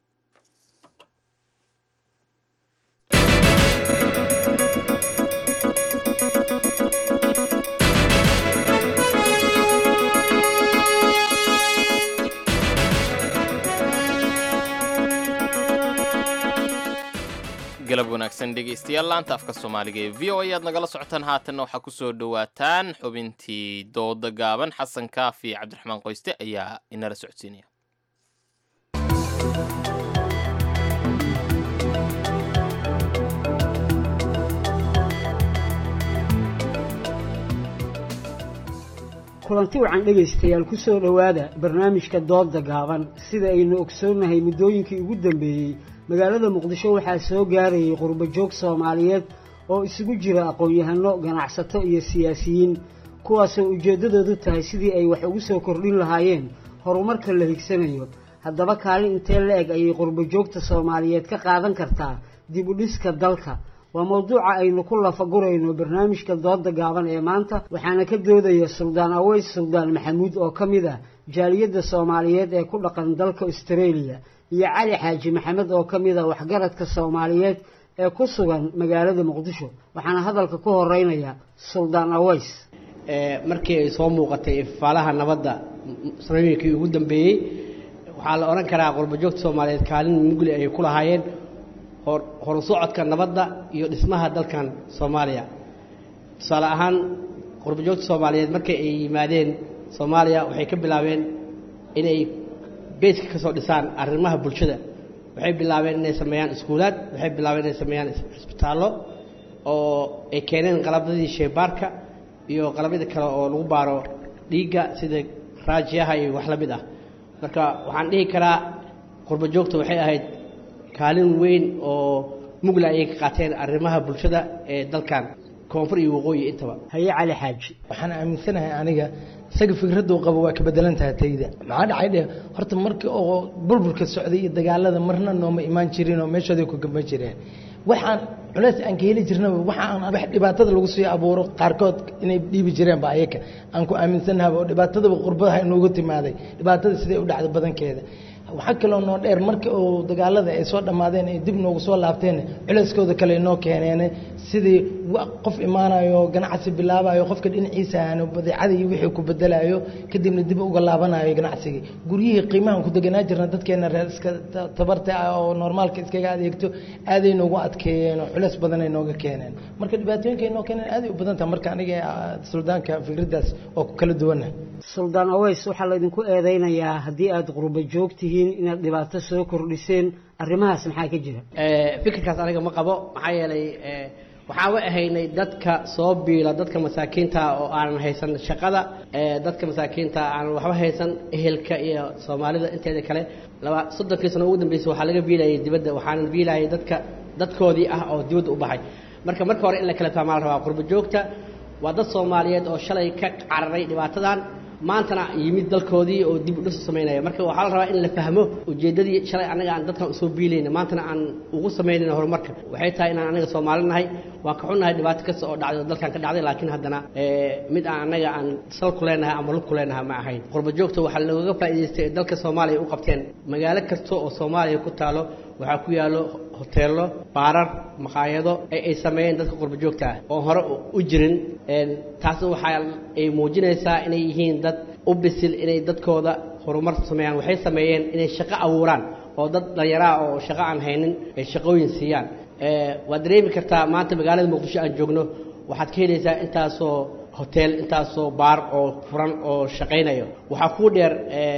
galab wanaagsan dhegaystayaal laanta afka soomaaliga ee v o a aad nagala socotaan haatanna waxaa kusoo dhowaataan xubintii dooda gaaban xasan kaafi cabdiraxmaan qoyste ayaa inala socodsiinaya kulanti wacan dhegaystayaal ku soo dhowaada barnaamijka dooda gaaban sida aynu ogsoonnahay muddooyinkii ugu dambeeyey magaalada muqdisho waxaa soo gaarayay qurbajoog soomaaliyeed oo isugu jira aqoon-yahano ganacsato iyo siyaasiyiin kuwaasoo ujeeddadoodu tahay sidii ay wax ugu soo kordhin lahaayeen horumarka la higsanayo haddaba kaalin intee la eg ayay qurbajoogta soomaaliyeed ka qaadan kartaa dib u dhiska dalka waa mowduuca aynu ku lafagurayno barnaamijka dooda gaaban ee maanta waxaana ka doodaya suldaan aweys suldaan maxamuud oo ka mid ah jaaliyadda soomaaliyeed ee ku dhaqan dalka australia iyo cali xaaji maxamed oo ka mid ah waxgaradka soomaaliyeed ee ku sugan magaalada muqdisho waxaana hadalka ku horeynaya suldaan aweys markii ay soo muuqatay ifaalaha nabadda sanooyinkii ugu dambeeyey waxaa la odhan karaa qurbajoogta soomaaliyeed kaalin mugli ay ku lahaayeen horu socodka nabadda iyo dhismaha dalkan soomaaliya tusaale ahaan qurbajoogta soomaaliyeed markii ay yimaadeen soomaaliya waxay ka bilaabeen inay beyska ka soo dhisaan arrimaha bulshada waxay bilaabeen inay sameeyaan iskuulaad waxay bilaabeen inay sameeyaan cisbitaallo oo ay keeneen qalabyadii sheebaarka iyo qalabyada kale oo lagu baaro dhiigga sida raajiyaha iyo wax la mid ah marka waxaan dhihi karaa qurbo joogta waxay ahayd kaalin weyn oo mugla ayay ka qaateen arrimaha bulshada ee dalkan koonfur iyo waqooyi intaba haye cali xaaji waxaan aaminsanahay aniga isaga fikraduu qabo waa ka bedelan tahay tayda maxaa dhacay dheh horta markii oo bulbulka socday iyo dagaalada marna nooma imaan jirin oo meeshooday ku gamba jireen waxaan culays aan ka heli jirnaba waxaan wax dhibaatada lagu sii abuuro qaarkood inay dhiibi jireenba ayaka aan ku aaminsannahaba oo dhibaatadaba qurbadaha inoogu timaaday dhibaatada siday u dhacda badankeeda waxaa kaloo noo dheer marka uu dagaalada ay soo dhammaadeen ay dib noogu soo laabteen culayskooda kale inoo keeneen sidii qof imaanayo ganacsi bilaabayo qofka dhinaciisa aanu badeecada iyo wixii ku bedelayo kadibna dib uga laabanayo ganacsigii guryihii qiimahan ku deganaa jirna dadkeena reer iska tabarta ah oo normaalka iskaga adeegto aaday noogu adkeeyeen oo culays badan ay nooga keeneen marka dhibaatooyinka ay noo keeneen aaday u badan tahay marka aniga suldaanka fikraddaas oo ku kala duwanah suldaan aweys waxaa laydinku eedeynayaa haddii aada qurbo joogtihiin inaad dhibaato soo kordhiseen arrimahaas maxaa ka jira fikirkaas aniga ma qabo maxaa yeelay waxaan wa ahaynay dadka soo biila dadka masaakiinta oo aanan haysan shaqada dadka masaakiinta aanan waxba haysan ehelka iyo soomaalida inteeda kale laba soddonkii sano ugu dambeysay waxaa laga biilayay dibadda waxaanan biilayay dadka dadkoodii ah oo dibadda u baxay marka marka hore in la kala fahmaa la rabaa qurbo joogta waa dad soomaaliyeed oo shalay ka cararay dhibaatadan maantana yimid dalkoodii oo dib u dhis u samaynaya marka waxaa la rabaa in la fahmo ujeeddadii shalay annaga aan dadkan usoo biilayna maantana aan ugu samaynayna horumarka waxay tahay inaan annaga soomaali nahay waan ka xunnahay dhibaato kasta oo dhacday oo dalkan ka dhacday laakiin haddana mid aan annaga aan sal ku leenahay ama lug ku leenahay ma ahayn qurbo joogta waxaa looga faa'iidaystay ee dalka soomaaliya u qabteen magaalo kasta oo soomaaliya ku taalo waxaa ku yaallo hoteello baarar maqaayado ee ay sameeyeen dadka qurbo joogta ah oo hore u jirin taasna waxaa ay muujinaysaa inay yihiin dad u bisil inay dadkooda horumar sameeyaan waxay sameeyeen inay shaqo abuuraan oo dad dhallinyaraa oo shaqo aan haynin ay shaqooyin siiyaan waad dareemi kartaa maanta magaalada muqdisho aan joogno waxaad ka helaysaa intaasoo hotel intaasoo baar oo furan oo shaqaynayo waxaa kuu dheer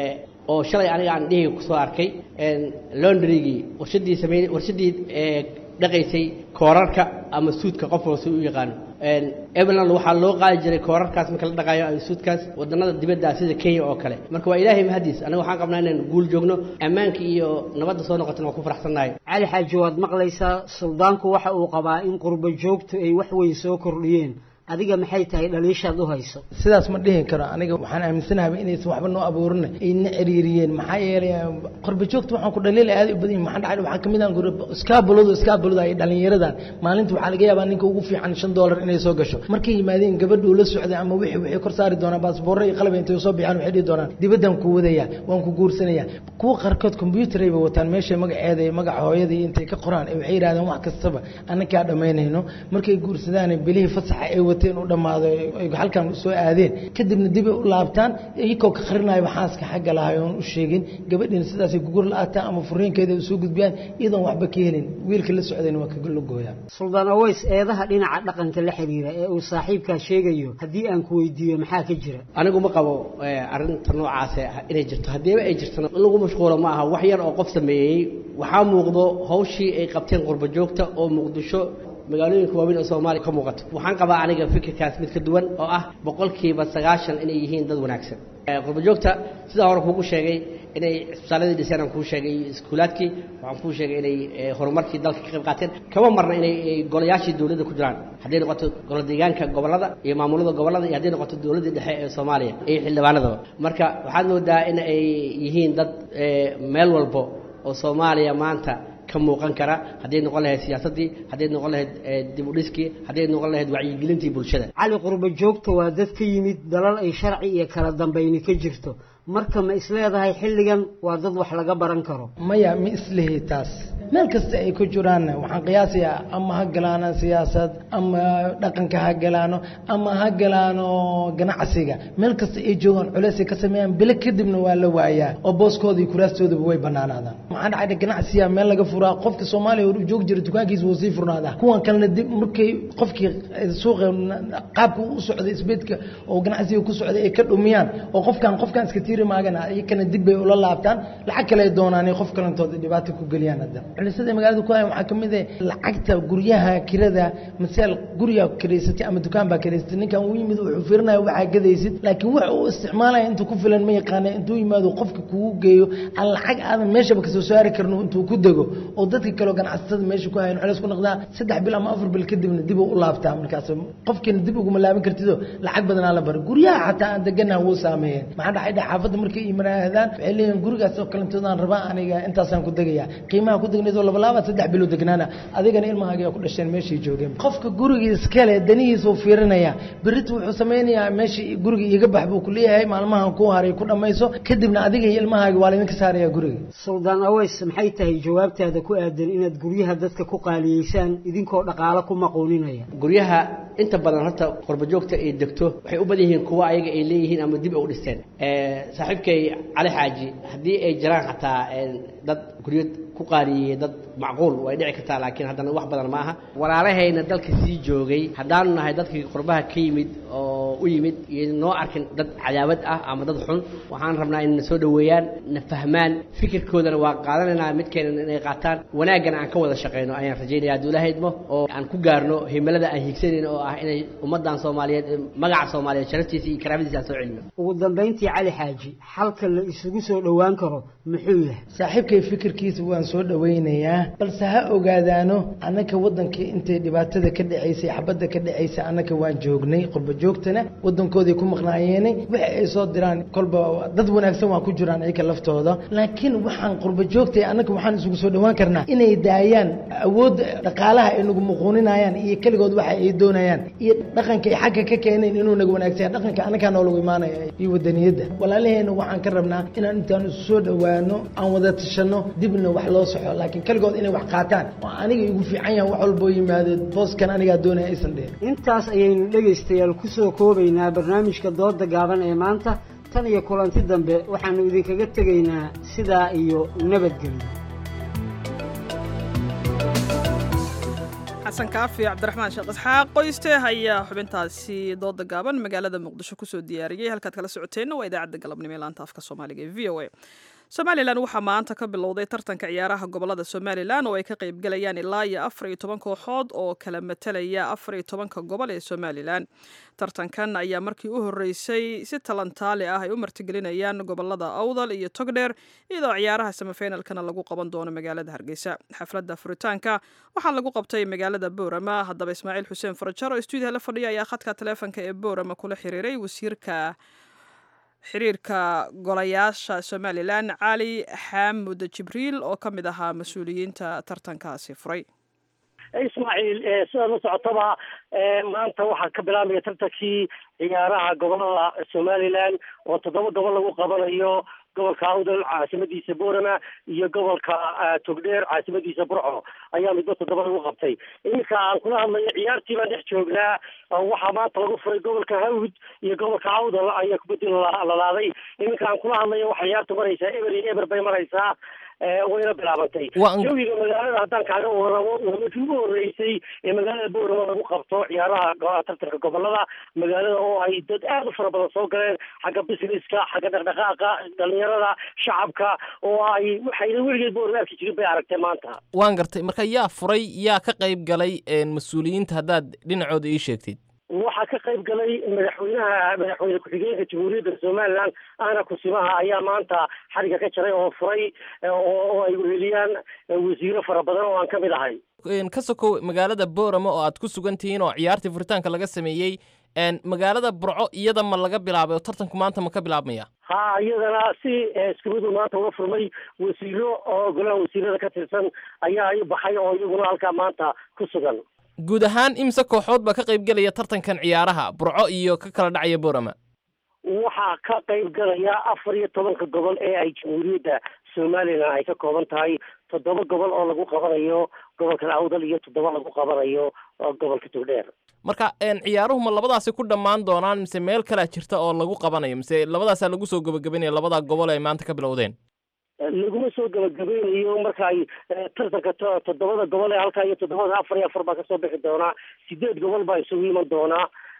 oo shalay aniga aan dhihi kusoo arkay londrygii warshadii samey warshadii dhaqaysay koorarka ama suudka qof walba u yaqaano ebeland waxaa loo qaadi jiray koorarkaas marka la dhaqaayo ama suudkaas wadannada dibadda sida kenya oo kale marka waa ilaahay mahadiis aniga waxaan qabnaa inaan guul joogno ammaanka iyo nabadda soo noqotana waa ku faraxsannahay cali xaaji waad maqlaysaa suldaanku waxa uu qabaa in qurbo joogtu ay wax weyn soo kordhiyeen adiga maxay tahay dhaliishaad u hayso sidaas ma dhihi karo aniga waxaan aaminsanahay inaysan waxba noo abuurin ayna ciriiriyeen maxaa yeelay qorba joogta waxaan ku dhaliil aad u badan maxaa dhacay waxaa kamid ah iskaabuladu iskaabulada ay dhalinyaradan maalinta waxaa laga yaabaa ninka ugu fiican shan doolar inay soo gasho markay yimaadeen gabadhu la socday ama wixii waxay kor saari doonaan baasboorro iyo qalab intay soo bixaan waxay dhihi doonaan dibaddan ku wadaya waan ku guursanaya kuwa qaarkood combyuutar bay wataan meesha magaceeda iyo magaca hooyada iyo intay ka qoraan waxay yidhahdeen wax kastaba annakaa dhammaynayno markay guursadaan bilihii fasaxa ay wateen u dhammaado ay halkan soo aadeen kadibna dib ay u laabtaan iyagoo ka qarinayo xaaska xagga lahay oon u sheegin gabadhiina sidaasay gugur la-aataan ama furiinkeeda ay soo gudbiyaan iyadoon waxba ka helin wiilka la socdayna waa kaga la gooyaan suldaan aweys eedaha dhinaca dhaqanka la xiriira ee uu saaxiibkaa sheegayo haddii aan ku weydiiyo maxaa ka jira anigu ma qabo arrinta noocaase inay jirto haddiiba ay jirtana in lagu mashquulo ma aha wax yar oo qof sameeyey waxaa muuqdo hawshii ay qabteen qurbo joogta oo muqdisho magaalooyinka waaweyn oo soomaaliya ka muuqato waxaan qabaa aniga fikirkaas mid ka duwan oo ah boqolkiiba sagaashan inay yihiin dad wanaagsan qurbo joogta sidaa hore kuugu sheegay inay cisbitaaladii dhiseen aan kuu sheegay iyo iskuulaadkii waxaan kuu sheegay inay horumarkii dalka ka qayb qaateen kama marna inay golayaashii dowladda ku jiraan hadday noqoto golo deegaanka gobollada iyo maamulada gobollada iyo hadday noqoto dowladdii dhexe ee soomaaliya iyo xildhibaanadaba marka waxaad moodaa in ay yihiin dad meel walbo oo soomaaliya maanta ka muuqan kara hadday noqon lahayd siyaasaddii hadday noqon lahayd dib u dhiskii hadday noqon lahayd wacyigelintii bulshada cali qurbo joogta waa dad ka yimid dalal ay sharci iyo kala dambayni ka jirto marka ma isleedahay xilligan waa dad wax laga baran karo maya ma islihi taas meel kasta ay ku jiraan waxaan qiyaasayaa ama ha galaano siyaasad ama dhaqanka ha galaano ama ha galaano ganacsiga meel kasta ay joogaan culeysay ka sameeyaan bilo kadibna waa la waayaa oo booskooda iyo kuraastoodaba way banaanaadaan maxaa dhacay ganacsiga meel laga furaa qofka soomaaliya hor joogi jira dukaankiisa wuu sii furnaadaa kuwan kalena dib markay qofkii suuqa qaabka u socday isbeedka oo ganacsiga ku socday ay ka dhumiyaan oo qofkan qofkan iska tiir jiri maagana iyakana dib bay ula laabtaan lacag kale ay doonaan qof kalentooda dhibaato ku geliyaan hadda culisada magaalada ku hayan waxaa kamid ah lacagta guryaha kirada masaal guriga kiraysatay ama dukaan baa kiraysatay ninkan uu yimid wuxuu fiirinaya waxaa gadaysid laakiin wax uu isticmaalaya intuu ku filan ma yaqaana intuu yimaado qofka kugu geeyo aan lacag aadan meeshaba kasoo saari karno intuu ku dego oo dadka kaleo ganacsatada meesha ku hayan culeys ku noqdaa saddex bil ama afar bil kadibna dib uu u laabtaa markaas qofkiina dib uguma laaban kartido lacag badanaa la bari guryaha xataa aan deganaha wuu saameeyeen maxaa dhacay dha xaafadda markay imanaadaan waxay leeyihin gurigaas oo kalentoodaan rabaa aniga intaasaan ku degaya qiimaha ku degnayd oo laba laaba saddex bilo degnaana adigana ilmahaaga ku dhasheen meeshay joogeen qofka guriga iskale danihiisa uu fiirinaya berita wuxuu sameynayaa meesha guriga iga bax buu ku leeyahay maalmahan ku haray ku dhammayso kadibna adiga iyo ilmahaaga waa laydinka saaraya guriga suldaan aweys maxay tahay jawaabtaada ku aadan inaad guryaha dadka ku qaaliyeysaan idinkoo dhaqaalo ku maquuninaya guryaha inta badan horta qurbajoogta ay degto waxay u badan yihiin kuwa ayaga ay leeyihiin ama dib ay u dhisteen saaxiibkay cali xaaji haddii ay jiraan xataa dad guryo ku qaariyey dad macquul way dhici kartaa laakiin haddana wax badan ma aha walaalahayna dalka sii joogay haddaanu nahay dadkii qurbaha ka yimid oo u yimid iyo noo arkin dad cadaawad ah ama dad xun waxaan rabnaa in na soo dhoweeyaan na fahmaan fikirkoodana waa qaadanaynaa midkeena inay qaataan wanaaggana aan ka wada shaqeyno ayaan rajaynaya hadduu ilaahay idmo oo aan ku gaarno himilada aan hiigsanayno oo ah inay ummaddan soomaaliyeed magaca soomaaliyeed sharaftiisa iyo karaamadiisa aan soo celino ugu dambayntii cali xaaji xalka la isugu soo dhowaan karo muxuu yahay saaxiibkay fikirkiisa waan soo dhowaynayaa balse ha ogaadaano annaka waddanka intay dhibaatada ka dhacaysay xabadda ka dhacaysay annaka waan joognay qurba joogtana waddankooday ku maqnaayeene waxa ay soo diraan kolba dad wanaagsan waa ku jiraan iyaga laftooda laakiin waxaan qurba joogtay annaka waxaan isugu soo dhowaan karnaa inay daayaan awoodda dhaqaalaha ay nagu muquuninayaan iyo keligood waxa ay doonayaan iyo dhaqanka ay xagga ka keeneen inuu naga wanaagsan dhaqanka annagaa noolagu imaanaya iyo wadaniyadda walaalaheena waxaan ka rabnaa inaan intaan isu soo dhowaano aan wada tashanno dibna wax loo soxo laakiin keligood inay wax qaataan oo aniga igu fiican yahan wax walboo yimaado booskan anigaa doonaya aysan dhihin intaas ayaynu dhegaystayaal ku soo koobaynaa barnaamijka dooda gaaban ee maanta tan iyo kulanti dambe waxaannu idinkaga tegaynaa sidaa iyo nabadgelyo xasan kaafi cabdiraxmaan sheekh isxaaq qoyste ayaa xubintaasi dooda gaaban magaalada muqdisho kusoo diyaariyey halkaad kala socoteenna waa idaacadda galabnimo ee laanta afka soomaaliga ee v o a somalilan waxaa maanta ka bilowday tartanka ciyaaraha gobolada somalilan oo ay ka qaybgalayaan ilaa iyo afar iyo toban kooxood oo kala matalaya afar iyo tobanka gobol ee somalilan tartankan ayaa markii u horeysay si talantaali ah ay u martigelinayaan gobolada awdal iyo togdheer iyadoo ciyaaraha samafeinalkana lagu qaban doono magaalada hargeysa xafladda furitaanka waxaa lagu qabtay magaalada boorama haddaba ismaaciil xuseen farajar oo stuudiyaha la fadhiya ayaa khadka taleefonka ee boorama kula xiriiray wasiirka xiriirka golayaasha somalilan cali xaamud jibriil oo ka mid ahaa mas-uuliyiinta tartankaasi furay ismaaciil sidaad la socotaba maanta waxaa ka bilaabmaya tartankii ciyaaraha gobolada somalilan oo toddoba gobol lagu qabanayo gobolka awdal caasimadiisa boorama iyo gobolka togdheer caasimadiisa burco ayaa midba toddoba lagu qabtay iminka aan kula hadlayo ciyaartii baan dhex joognaa waxaa maanta lagu furay gobolka hawd iyo gobolka awdal ayaa kubaddi lalaaday iminka aan kula hadlayo waxaa ciyaartu maraysaa eber iyo eber bay maraysaa wayna bilaabantay jawiga magaalada haddaan kaaga waramo waa markii ugu horeysay ee magaalada boorama lagu qabto ciyaaraha tartanka gobolada magaalada oo ay dad aad u fara badan soo galeen xagga businesska xagga dhaqdhaqaaqa dhalinyarada shacabka oo ay waxayna weligeed boorama arki jirin bay aragtay maanta waan gartay marka yaa furay yaa ka qayb galay mas-uuliyiinta haddaad dhinacooda ii sheegtid waxaa ka qayb galay madaxweynaha madaxweyne ku-xigeenka jamhuuriyadda somalilan ana kusimaha ayaa maanta xariga ka jaray oo furay oo ay weheliyaan wasiiro fara badan oo aan ka mid ahay ka sokow magaalada boorama oo aad ku sugan tihiin oo ciyaartii furitaanka laga sameeyey magaalada burco iyada ma laga bilaabay oo tartanku maanta ma ka bilaabmaya ha iyadana si iskumadu maanta uga furmay wasiiro oo golaha wasiirada ka tirsan ayaa i baxay oo iyaguna halkaa maanta ku sugan guud ahaan imse kooxood baa ka qayb gelaya tartankan ciyaaraha burco iyo ka kala dhacaya boorama waxaa ka qayb galaya afar iyo tobanka gobol ee ay jamhuuriyadda somalilan ay ka kooban tahay toddoba gobol oo lagu qabanayo gobolkan awdal iyo toddoba lagu qabanayo gobolka togdheer marka ciyaaruhu ma labadaasi ku dhammaan doonaan mise meel kalea jirta oo lagu qabanayo mise labadaasaa lagu soo gabagabaynaya labadaa gobol ay maanta ka bilowdeen laguma soo gabagabeynayo marka ay tartanka toddobada gobol ee halkaa iyo toddobada afar iyo afar baa kasoo bixi doonaa sideed gobol baa isugu iman doonaa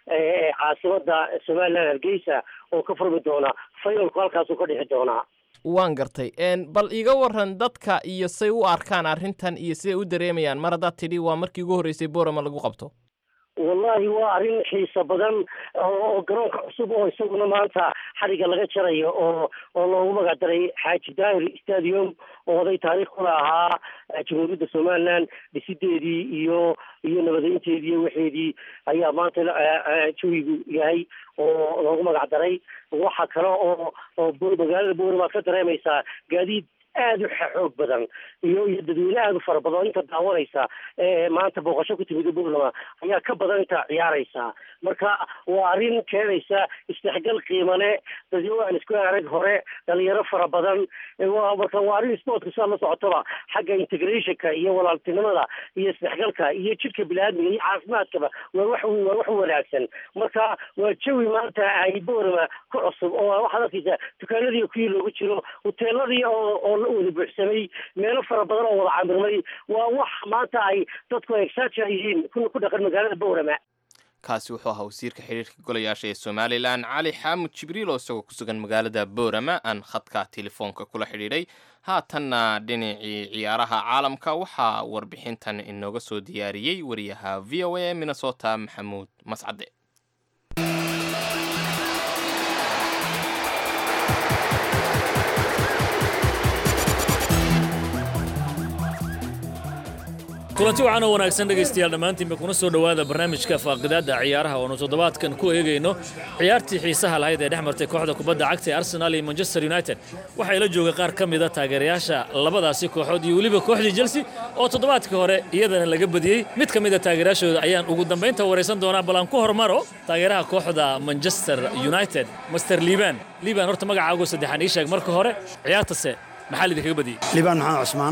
caasimada somaliland hargeysa oo ka furmi doona finalku halkaasuu ka dhixi doonaa waan gartay bal iga waran dadka iyo say u arkaan arrintan iyo siday u dareemayaan mar haddaad tidhi waa markii ugu horreysay borama lagu qabto wallahi waa arrin xiiso badan oo garoonka cusub oo isaguna maanta xadhigga laga jarayo oo oo loogu magac daray xaaji daahir stadium oo oday taariikh kula ahaa jamhuuriyadda somaliland dhisideedii iyo iyo nabadeynteedii iyo waxeedii ayaa maanta jawigu yahay oo loogu magac daray waxa kale oo oo magaalada boori baad ka dareemaysaa gaadiid aad u xoog badan iyo iyo dadweyne aad u fara badan oo inta daawanaysa maanta booqasho ku timid buurlama ayaa ka badan inta ciyaaraysa marka waa arrin keenaysa isdhexgal qiimale dadyo aan isku arag hore dhalinyaro fara badan marka waa arrin sportka sidaad la socotaba xagga integrationka iyo walaaltinimada iyo isdhexgalka iyo jidhka biniaadmiga iyo caafimaadkaba waa wax waa wax wanaagsan marka waa jawi maanta ay boorama ku cusub oo waxaad arkaysaa dukaanadii kuwii loogu jiro hoteeladii oo oo wada buuxsamay meelo fara badan oo wada camirmay waa wax maanta ay dadku exaja yihiin kuna ku dhaqan magaalada boorama kaasi wuxuu ahaa wasiirka xidhiirka golayaasha ee somalilan cali xaamud jibriil oo isagoo ku sugan magaalada boorama aan khadka telefoonka kula xidhiidhay haatanna dhinacii ciyaaraha caalamka waxaa warbixintan inooga soo diyaariyey wariyaha v o a minnesota maxamuud mascade kulanti wacan oo wanaagsan dhegaystayaal dhammaantiinba kuna soo dhowaada barnaamijka faaqidaadda ciyaaraha oonu toddobaadkan ku eegayno ciyaartii xiisaha lahayd ee dhex martay kooxda kubadda cagta ee arsenal iyo manchester united waxaa ila jooga qaar ka mida taageerayaasha labadaasi kooxood iyo weliba kooxdii chelsea oo toddobaadkii hore iyadana laga badiyey mid ka mida taageerayaashooda ayaan ugu dambaynta waraysan doonaa bal aan ku hormaro taageeraha kooxda manchester united master liban liban horta magacaagu saddexaan ii sheeg marka hore ciyaartase maxaa lidinkaga badiyey liban maxamed cusmaan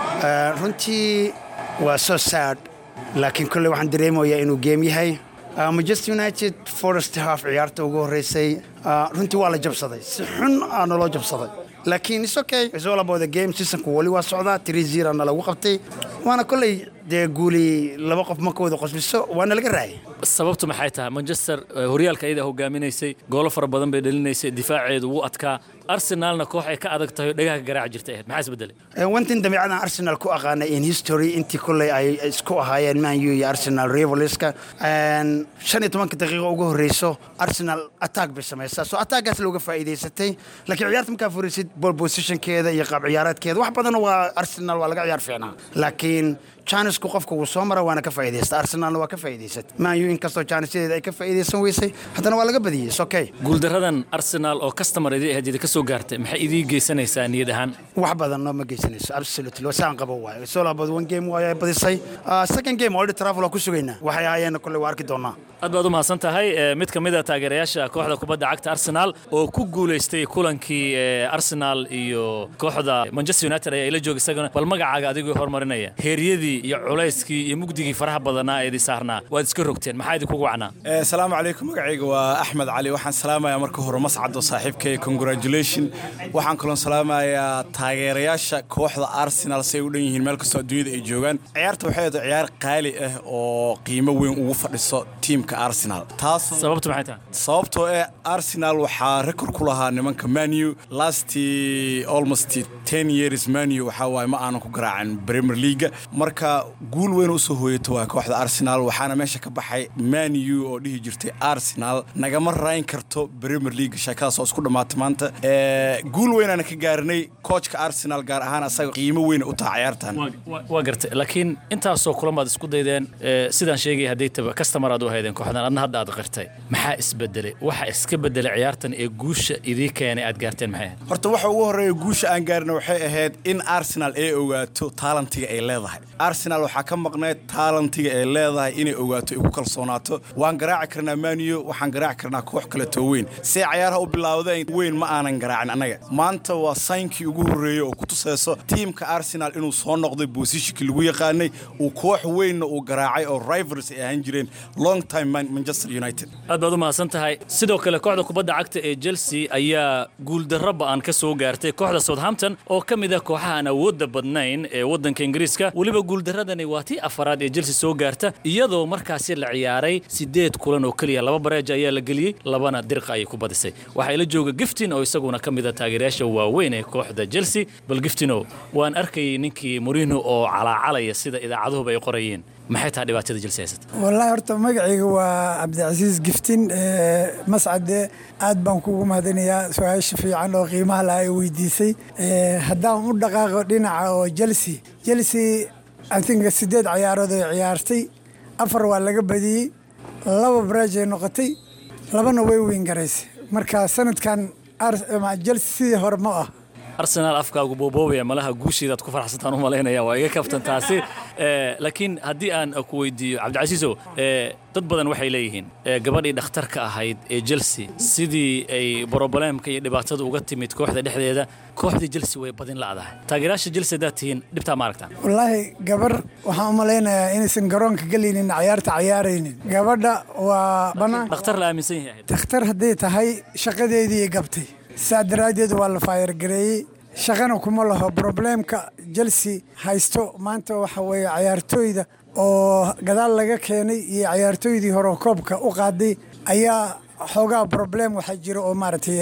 runtii waa so sad laakiin kolley waxaan dareemayaa inuu geem yahay manchester united forest half ciyaarta ugu horreysay runtii waa la jabsaday si xun aa naloo jabsaday laakiin is okay is all about the game seasonku wali waa socdaa three zero na lagu qabtay waana kolley dee guuli laba qof marka wada qosbiso waana laga raayay sababtu maxay tahay manchester horyaalka ayada hogaaminaysay goolo fara badan bay dhalinaysay difaaceedu wuu adkaa arsenalna koox ay ka adag tahay oo dhagaha garaac jirta ahayd maxaa isbedelay wantin dabeecadan arsenal ku aqaanay in history intii kolley ay isku ahaayeen man u iyo arsenal rivaliska shan iyo tobanka daqiiqo ugu horreyso arsenal attack bay samaysaa so attackgaas looga faa'iidaysatay laakiin ciyaarta markaa furisid ball positionkeeda iyo qaab ciyaareedkeeda wax badan waa arsenal waa laga ciyaar fiicnaa laakiin jaanisku qofka wuu soo mara waana ka faa'iidaysta arsenalna waa ka faa'iidaysat man u inkastoo jaanisyadeeda ay ka faa'iidaysan weysay haddana waa laga badiyey is okay guuldaradan arsenal oo customer idii ahayd idinka soo gaartay maxay idii geysanaysaa niyad ahaan wax badan noo ma geysanayso absolutely saan qabo waayo soo laabad one game waayo ay badisay second game already travel waa ku sugaynaa waxay ahaayeen kolley waa arki doonaa aad baad u mahadsan tahay mid ka mid a taageerayaasha kooxda kubadda cagta arsenal oo ku guulaystay kulankii arsenal iyo kooxda manchester united ayaa ila jooga isagana bal magacaaga adigoo horumarinaya heeryadii iyo culayskii iyo mugdigii faraha badanaa ee idin saarnaa waad iska rogteen maxaa idinkugu wacnaa asalaamu calaykum magacayga waa axmed cali waxaan salaamayaa marka hore mascado saaxiibkay congratulation waxaan kaloon salaamayaa taageerayaasha kooxda arsenal si ay u dhan yihiin meel kastoo adduunyada ay joogaan ciyaarta waxay ahayd ciyaar qaali ah oo qiimo weyn ugu fadhiso tiimka arsenal taas sababtu maxay tahay sababtoo eh arsenal waxaa rekord ku lahaa nimanka manu lastii almost ten years manu waxaa waaye ma aanan ku garaacin premier leaga marka guul weyn usoo hooyato waa kooxda arsenal waxaana meesha ka baxay manu oo dhihi jirtay arsenal nagama rayn karto premier league sheekadaas oo isku dhammaatay maanta guul weynaana ka gaarinay koojka arsenal gaar ahaan asaga qiimo weyn u taha ciyaartan waa gartay laakiin intaasoo kulan baad isku daydeen sidaan sheegay hadday taba customer aad u haydeen kooxdan adna hadda aad qirtay maxaa isbedelay waxa iska bedelay ciyaartan ee guusha idii keenay aad gaarteen maxay ahayd horta waxa ugu horreeya guusha aan gaarina waxay ahayd in arsenal ay ogaato taalantiga ay leedahay arsenal waxaa ka maqnayd taalantiga ay leedahay inay ogaato ay ku kalsoonaato waan garaaci karnaa maniyo waxaan garaaci karnaa koox kaleetoo weyn see cayaaraha u bilaawdeen weyn ma aanan garaacin annaga maanta waa saynkii ugu horreeyey oo ku tusayso tiimka arsenal inuu soo noqday boosishikii lagu yaqaanay uu koox weynna uu garaacay oo rivals ay ahaan jireen long time manchester united aad baad u mahadsan tahay sidoo kale kooxda kubadda cagta ee chelsea ayaa guuldarro ba'an ka soo gaartay kooxda southampton oo ka mid ah kooxaha aan awoodda badnayn ee waddanka ingiriiska weliba guuldarradani waa tii afaraad ee chelsea soo gaarta iyadoo markaasi la ciyaaray sideed kulan oo keliya laba bareeja ayaa la geliyey labana dirqa ayay ku badisay waxaa ila jooga giftin oo isaguna ka mid a taageerayaasha waaweyn ee kooxda chelsea bal giftino waan arkayay ninkii morino oo calaacalaya sida idaacaduhuba ay qorayeen maxay tahay dhibaatada chelsea haysata wallaahi horta magacayga waa cabdicasiis giftin mascade aad baan kugu mahadinayaa su-aasha fiican oo qiimaha laha ay weydiisay haddaan u dhaqaaqo dhinaca oo chelsea chelsea i think sideed ciyaarood ay ciyaartay afar waa laga badiyey laba baraj ay noqotay labana way weyn garaysay marka sanadkan chelsea sidii hore ma ah arsenaal afkaagu booboobaya malaha guushiidaad ku farxsantaan u malaynaya waa iga kaftan taasi laakiin haddii aan ku weydiiyo cabdicasiisow dad badan waxay leeyihiin gabadhii dhakhtarka ahayd ee chelsea sidii ay broboleemka iyo dhibaatada uga timid kooxda dhexdeeda kooxdii chelsea way badin la'dahay taageerayaasha chelsea haddaad tihiin dhibtaa ma aragtaan wallaahi gabar waxaan u malaynayaa inaysan garoonka gelaynin ciyaarta ciyaaraynin gabadha waa banaan dhakhtar la aaminsan yahay dhakhtar hadday tahay shaqadeedii gabtay saa daraaddeed waa la faayargareeyey shaqana kuma laho probleemka chelsea haysto maanta waxa weeye cayaartooyda oo gadaal laga keenay iyo cayaartooydii hore koobka u qaaday ayaa xoogaa problem waxaa jira oo maaragtay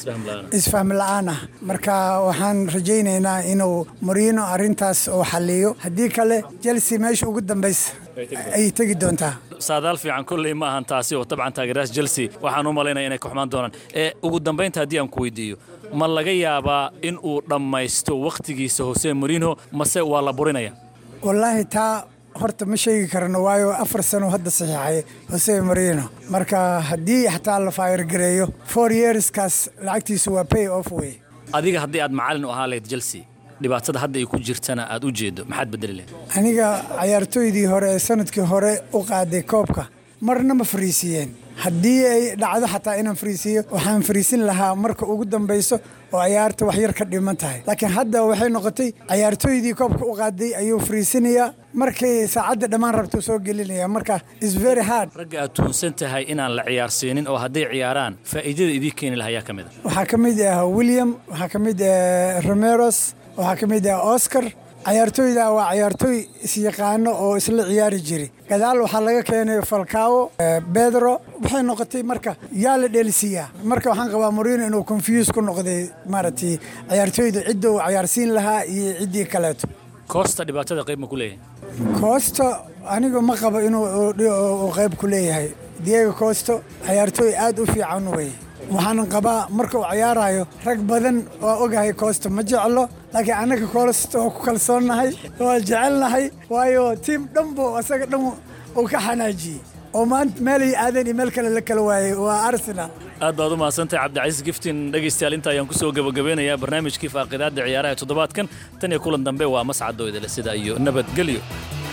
isfahm la-aan ah marka waxaan rajaynaynaa inuu morino arrintaas oo xaliyo haddii kale chelsea meesha ugu dambaysa ayay tegi doontaa saadaal fiican kolley ma ahan taasi oo dabcan taageerayaasha chelsea waxaan u malaynaya inay ka xumaan doonaan ee ugu dambaynta haddii aan ku weydiiyo ma laga yaabaa in uu dhammaysto wakhtigiisa hose morino mase waa la burinaya wallaahi taa horta ma sheegi karano waayo afar sano hadda saxiixay hose marino marka haddii xataa la faayargareeyo four yearskaas lacagtiisu waa pay off way adiga haddii aad macalin u ahaa lahayd chelsea dhibaatada hadda ay ku jirtana aad u jeedo maxaad bedeli lahayd aniga cayaartooydii hore ee sanadkii hore u qaaday koobka marna ma fariisiiyeen haddii ay dhacdo xataa inaan fariisiiyo waxaan fariisin lahaa marka ugu dambayso oo ciyaarta wax yar ka dhiman tahay laakiin hadda waxay noqotay cayaartooydii koobka u qaaday ayuu fariisinayaa markay saacadda dhammaan rabtuu soo gelinaya marka is very hard ragga aad tuunsan tahay inaan la ciyaarsiinin oo hadday ciyaaraan faa'iidada idii keeni lahaa ayaa ka mid a waxaa ka mid ah william waxaa ka mid ah romeros waxaa ka mid ah oscar cayaartooyda waa cayaartooy isyaqaano oo isla ciyaari jiray gadaal waxaa laga keenay falcao bedro waxay noqotay marka yaa la dheelisiiyaa marka waxaan qabaa morino inuu confuse ku noqday maaragtay cayaartooyda cidda uu cayaarsiin lahaa iyo ciddii kaleeto koosta dhibaatada qayb ma ku leeyahay koosto aniga ma qabo inuu qayb ku leeyahay diego koosto cayaartooy aad u fiican wey waxaanan qabaa marka uu cayaarayo rag badan waa ogahay koosto ma jeclo laakiin annaga koosto waa ku kalsoonnahay waa jecelnahay waayo tiim dhanbo asaga dhan uu ka xanaajiyey oo maanta meelay aadeen iyo meel kale la kala waayey waa arsenal aad baad u mahadsantahay cabdicasiis giftin dhegaystayaal inta ayaan kusoo gabagabeynayaa barnaamijkii faaqidaadda ciyaaraha toddobaadkan tan iyo kulan dambe waa mascadoo idile sida iyo nabadgelyo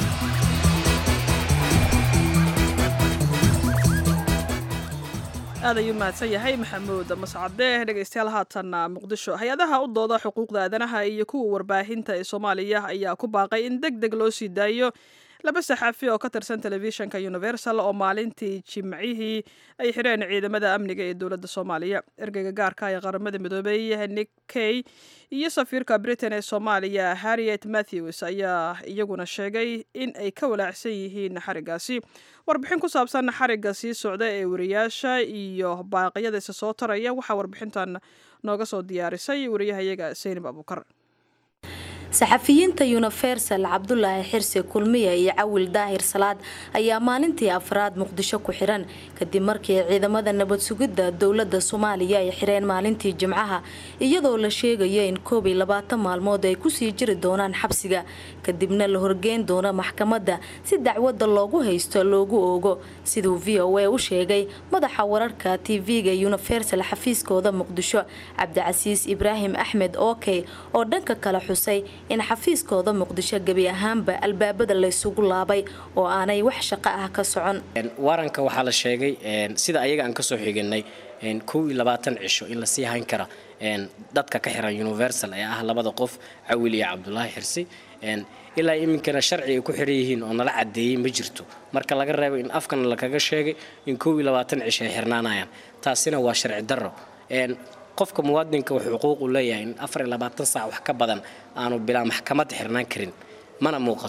aad ayuu mahadsan yahay maxamuud mascade dhegaystayaal haatanna muqdisho hay-adaha u dooda xuquuqda aadanaha iyo kuwa warbaahinta ee soomaaliya ayaa ku baaqay in deg deg loo sii daayo laba saxaafi oo ka tirsan telefishinka universal oo maalintii jimcihii ay xireen ciidamada amniga ee dowladda soomaaliya ergeyga gaarka ee qaramada midoobay nick kay iyo safiirka britain ee soomaaliya harriet matthews ayaa iyaguna sheegay in ay ka walaacsan yihiin xarigaasi warbixin ku saabsan xarigga sii socda ee wariyaasha iyo baaqyada isa soo taraya waxaa warbixintan nooga soo diyaarisay wariyahayaga seynab abuukar saxafiyiinta universal cabdulaahi xirsi kulmiya iyo cawil daahir salaad ayaa maalintii afraad muqdisho ku xiran kadib markii ciidamada nabad sugidda dowlada soomaaliya ay xireen maalintii jimcaha iyadoo la sheegayo in koob iyo labaatan maalmood ay kusii jiri doonaan xabsiga kadibna la horgeyn doono maxkamadda si dacwadda loogu haysto loogu oogo siduu v o a u sheegay madaxa wararka tv-ga universal xafiiskooda muqdisho cabdicasiis ibraahim axmed okey oo dhanka kale xusay in xafiiskooda muqdisho gebi ahaanba albaabada laysugu laabay oo aanay wax shaqo ah ka socon waranka waxaa la sheegay sida ayaga aan kasoo xiganay kow iyo labaatan cisho in lasii hayn kara dadka ka xiran universal ee ah labada qof cawil iyo cabdulaahi xirsi ilaa iminkana sharci ay ku xiran yihiin oo nala cadeeyey ma jirto marka laga reebo in afkana lakaga sheegay in kow iyo labaatan cisho ay xirnaanayaan taasina waa sharci darro qofka muwaadinka wuxuu xuquuq u leeyahay in afar iyo labaatan saac wax ka badan aanu bilaa maxkamad xirnaan karin mana muuqato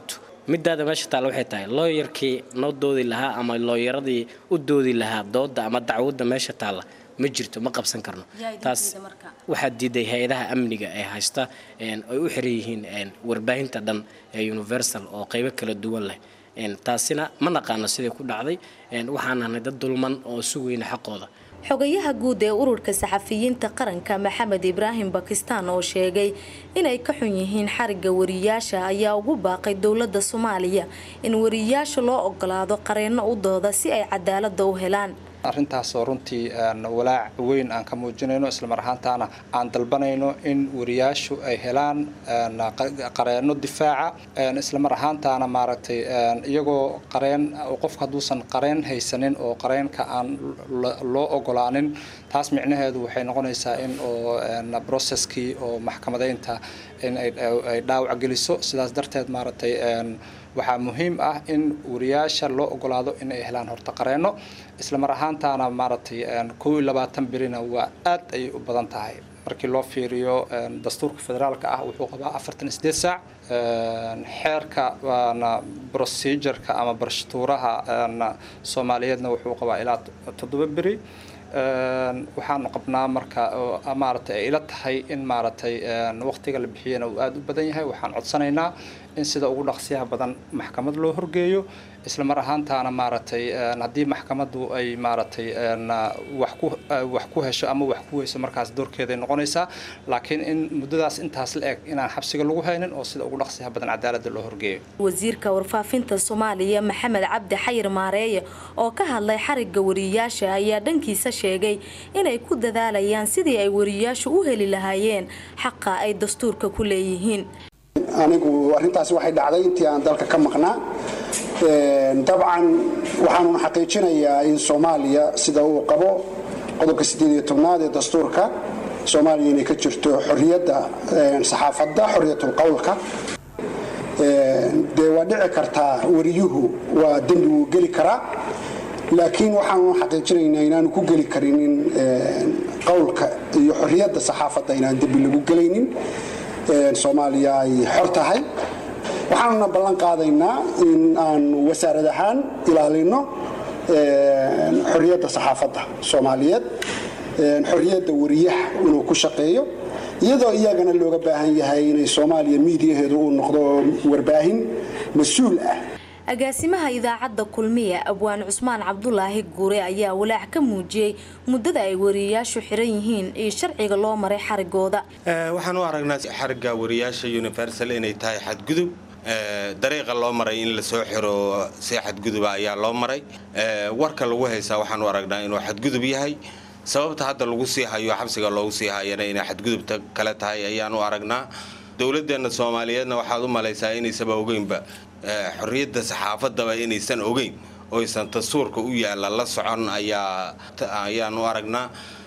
midaada meesha taalla waxay tahay looyarkii noo doodi lahaa ama looyaradii u doodi lahaa dooda ama dacwadda meesha taalla ma jirto ma qabsan karno taas waxaa diiday hay-adaha amniga ee haysta ay u xiran yihiin warbaahinta dhan ee universal oo qaybo kala duwan leh taasina ma naqaano siday ku dhacday waxaan nahnay dad dulman oo sugayna xaqooda xogayaha guud ee ururka saxafiyiinta qaranka maxamed ibraahim bakistaan oo sheegay inay ka xun yihiin xariga wariyaasha ayaa ugu baaqay dowladda soomaaliya in wariyaasha loo ogolaado qareenno u dooda si ay cadaalada u helaan arrintaasoo runtii walaac weyn aan ka muujinayno islamar ahaantaana aan dalbanayno in wariyaashu ay helaan qareenno difaaca islamar ahaantaana maaragtay iyagoo qareen qofka hadduusan qareen haysanin oo qareenka aan loo ogolaanin taas micnaheedu waxay noqonaysaa in oo processkii oo maxkamadeynta in ay dhaawac geliso sidaas darteed maaragtay waxaa muhiim ah in wariyaasha loo ogolaado in ay helaan horta qareenno islamar ahaantaana maaragtay kow iyo labaatan berina waa aad ayay u badan tahay markii loo fiiriyo dastuurka federaalka ah wuxuu qabaa afartan iyo sideed saac xeerka procedureka ama barshtuuraha soomaaliyeedna wuxuu qabaa ilaa toddoba beri waxaanu qabnaa marka maaragtay ay ila tahay in maaragtay waqtiga la bixiyana uu aada u badan yahay waxaan codsanaynaa in sida ugu dhaqsiyaha badan maxkamad loo horgeeyo isla mar ahaantaana maaragtay haddii maxkamaddu ay maaragtay wax ku wax ku hesho ama wax ku weyso markaas doorkeeday noqonaysaa laakiin in muddadaas intaas la eg inaan xabsiga lagu haynin oo sida ugu dhaqsiyaha badan cadaaladda loo horgeeyo wasiirka warfaafinta soomaaliya maxamed cabdi xayir maareeye oo ka hadlay xariga wariyaasha ayaa dhankiisa sheegay inay ku dadaalayaan sidii ay wariyaashu u heli lahaayeen xaqa ay dastuurka ku leeyihiin anigu arrintaasi waxay dhacday intii aan dalka ka maqnaa dabcan waxaanun xaqiijinayaa in soomaaliya sida uu qabo qodobka sideed iyo tobnaad ee dastuurka soomaaliya inay ka jirto xorriyadda saxaafadda xorriyatul qowlka dee waa dhici kartaa wariyuhu waa dembi wuu geli karaa laakiin waxaanu xaqiijinaynaa inaanu ku geli karinin qowlka iyo xorriyadda saxaafadda inaan dembi lagu gelaynin soomaaliya ay xor tahay waxaanuna ballan qaadaynaa in aanu wasaarad ahaan ilaalino xorriyadda saxaafadda soomaaliyeed xorriyadda wariyaha inuu ku shaqeeyo iyadoo iyagana looga baahan yahay inay soomaaliya miidiyaheedu uu noqdo warbaahin mas-uul ah agaasimaha idaacadda kulmiya abwaan cusmaan cabdulaahi guure ayaa walaac ka muujiyey muddada ay wariyayaashu xiran yihiin iyo sharciga loo maray xarigooda waxaan u aragnaa xarigga wariyaasha universal inay tahay xadgudub dariiqa loo maray in lasoo xiro si xadguduba ayaa loo maray warka lagu haysaa waxaan u aragnaa inuu xadgudub yahay sababta hadda lagu sii hayo xabsiga loogu sii hayana inay xadgudubta kale tahay ayaan u aragnaa dowladeenna soomaaliyeedna waxaad u malaysaa inaysaba ogeynba xorriyadda saxaafadaba inaysan ogeyn oysan dastuurka u yaalla la socon ayaa ayaan u aragnaa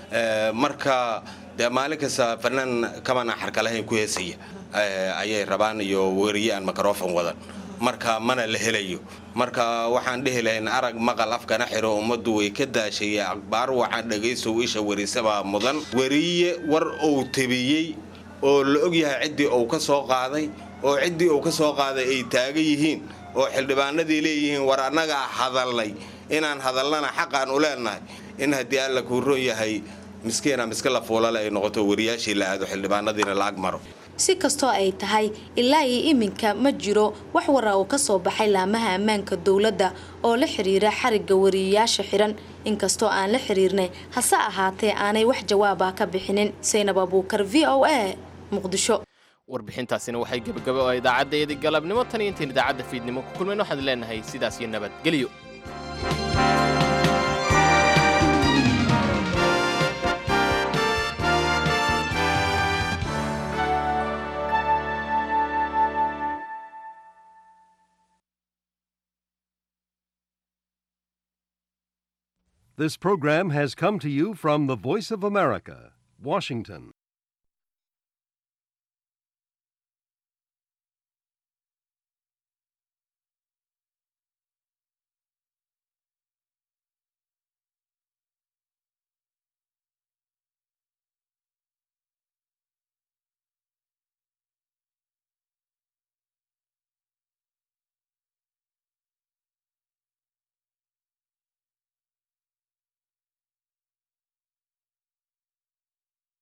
marka dee maalin kasta fanaan kamana xarka lahayn ku heesaya ayay rabaan iyo weriye aan microfon wadan marka mana la helayo marka waxaan dhehi lahayn arag maqal afkana xiro ummaddu way ka daashayey akhbaar waxaan dhagaysow isha werisabaa mudan weriye war uu tabiyey oo la ogyahay ciddii uu ka soo qaaday oo ciddii uu ka soo qaaday ay taagan yihiin oo xildhibaanadii leeyihiin war annagaa hadalnay inaan hadalnana xaqaan u leenahay in haddii alla kuu ron yahay miskiina miska la fuulale ay noqoto wariyaashii la aado xildhibaanadiina la ag maro si kastoo ay tahay ilaa iyo iminka ma jiro wax wara uu ka soo baxay laamaha ammaanka dowladda oo la xiriira xarigga wariyayaasha xiran inkastoo aan la xiriirnay hase ahaatee aanay wax jawaaba ka bixinin saynab abuukar v o a muqdisho warbixintaasina waxay gebagaba oo idaacaddayadii galabnimo tan iyo intayn idaacadda fiidnimo ku kulmayn waxaan leenahay sidaas iyo nabadgelyo This program has come to you from the Voice of America, Washington.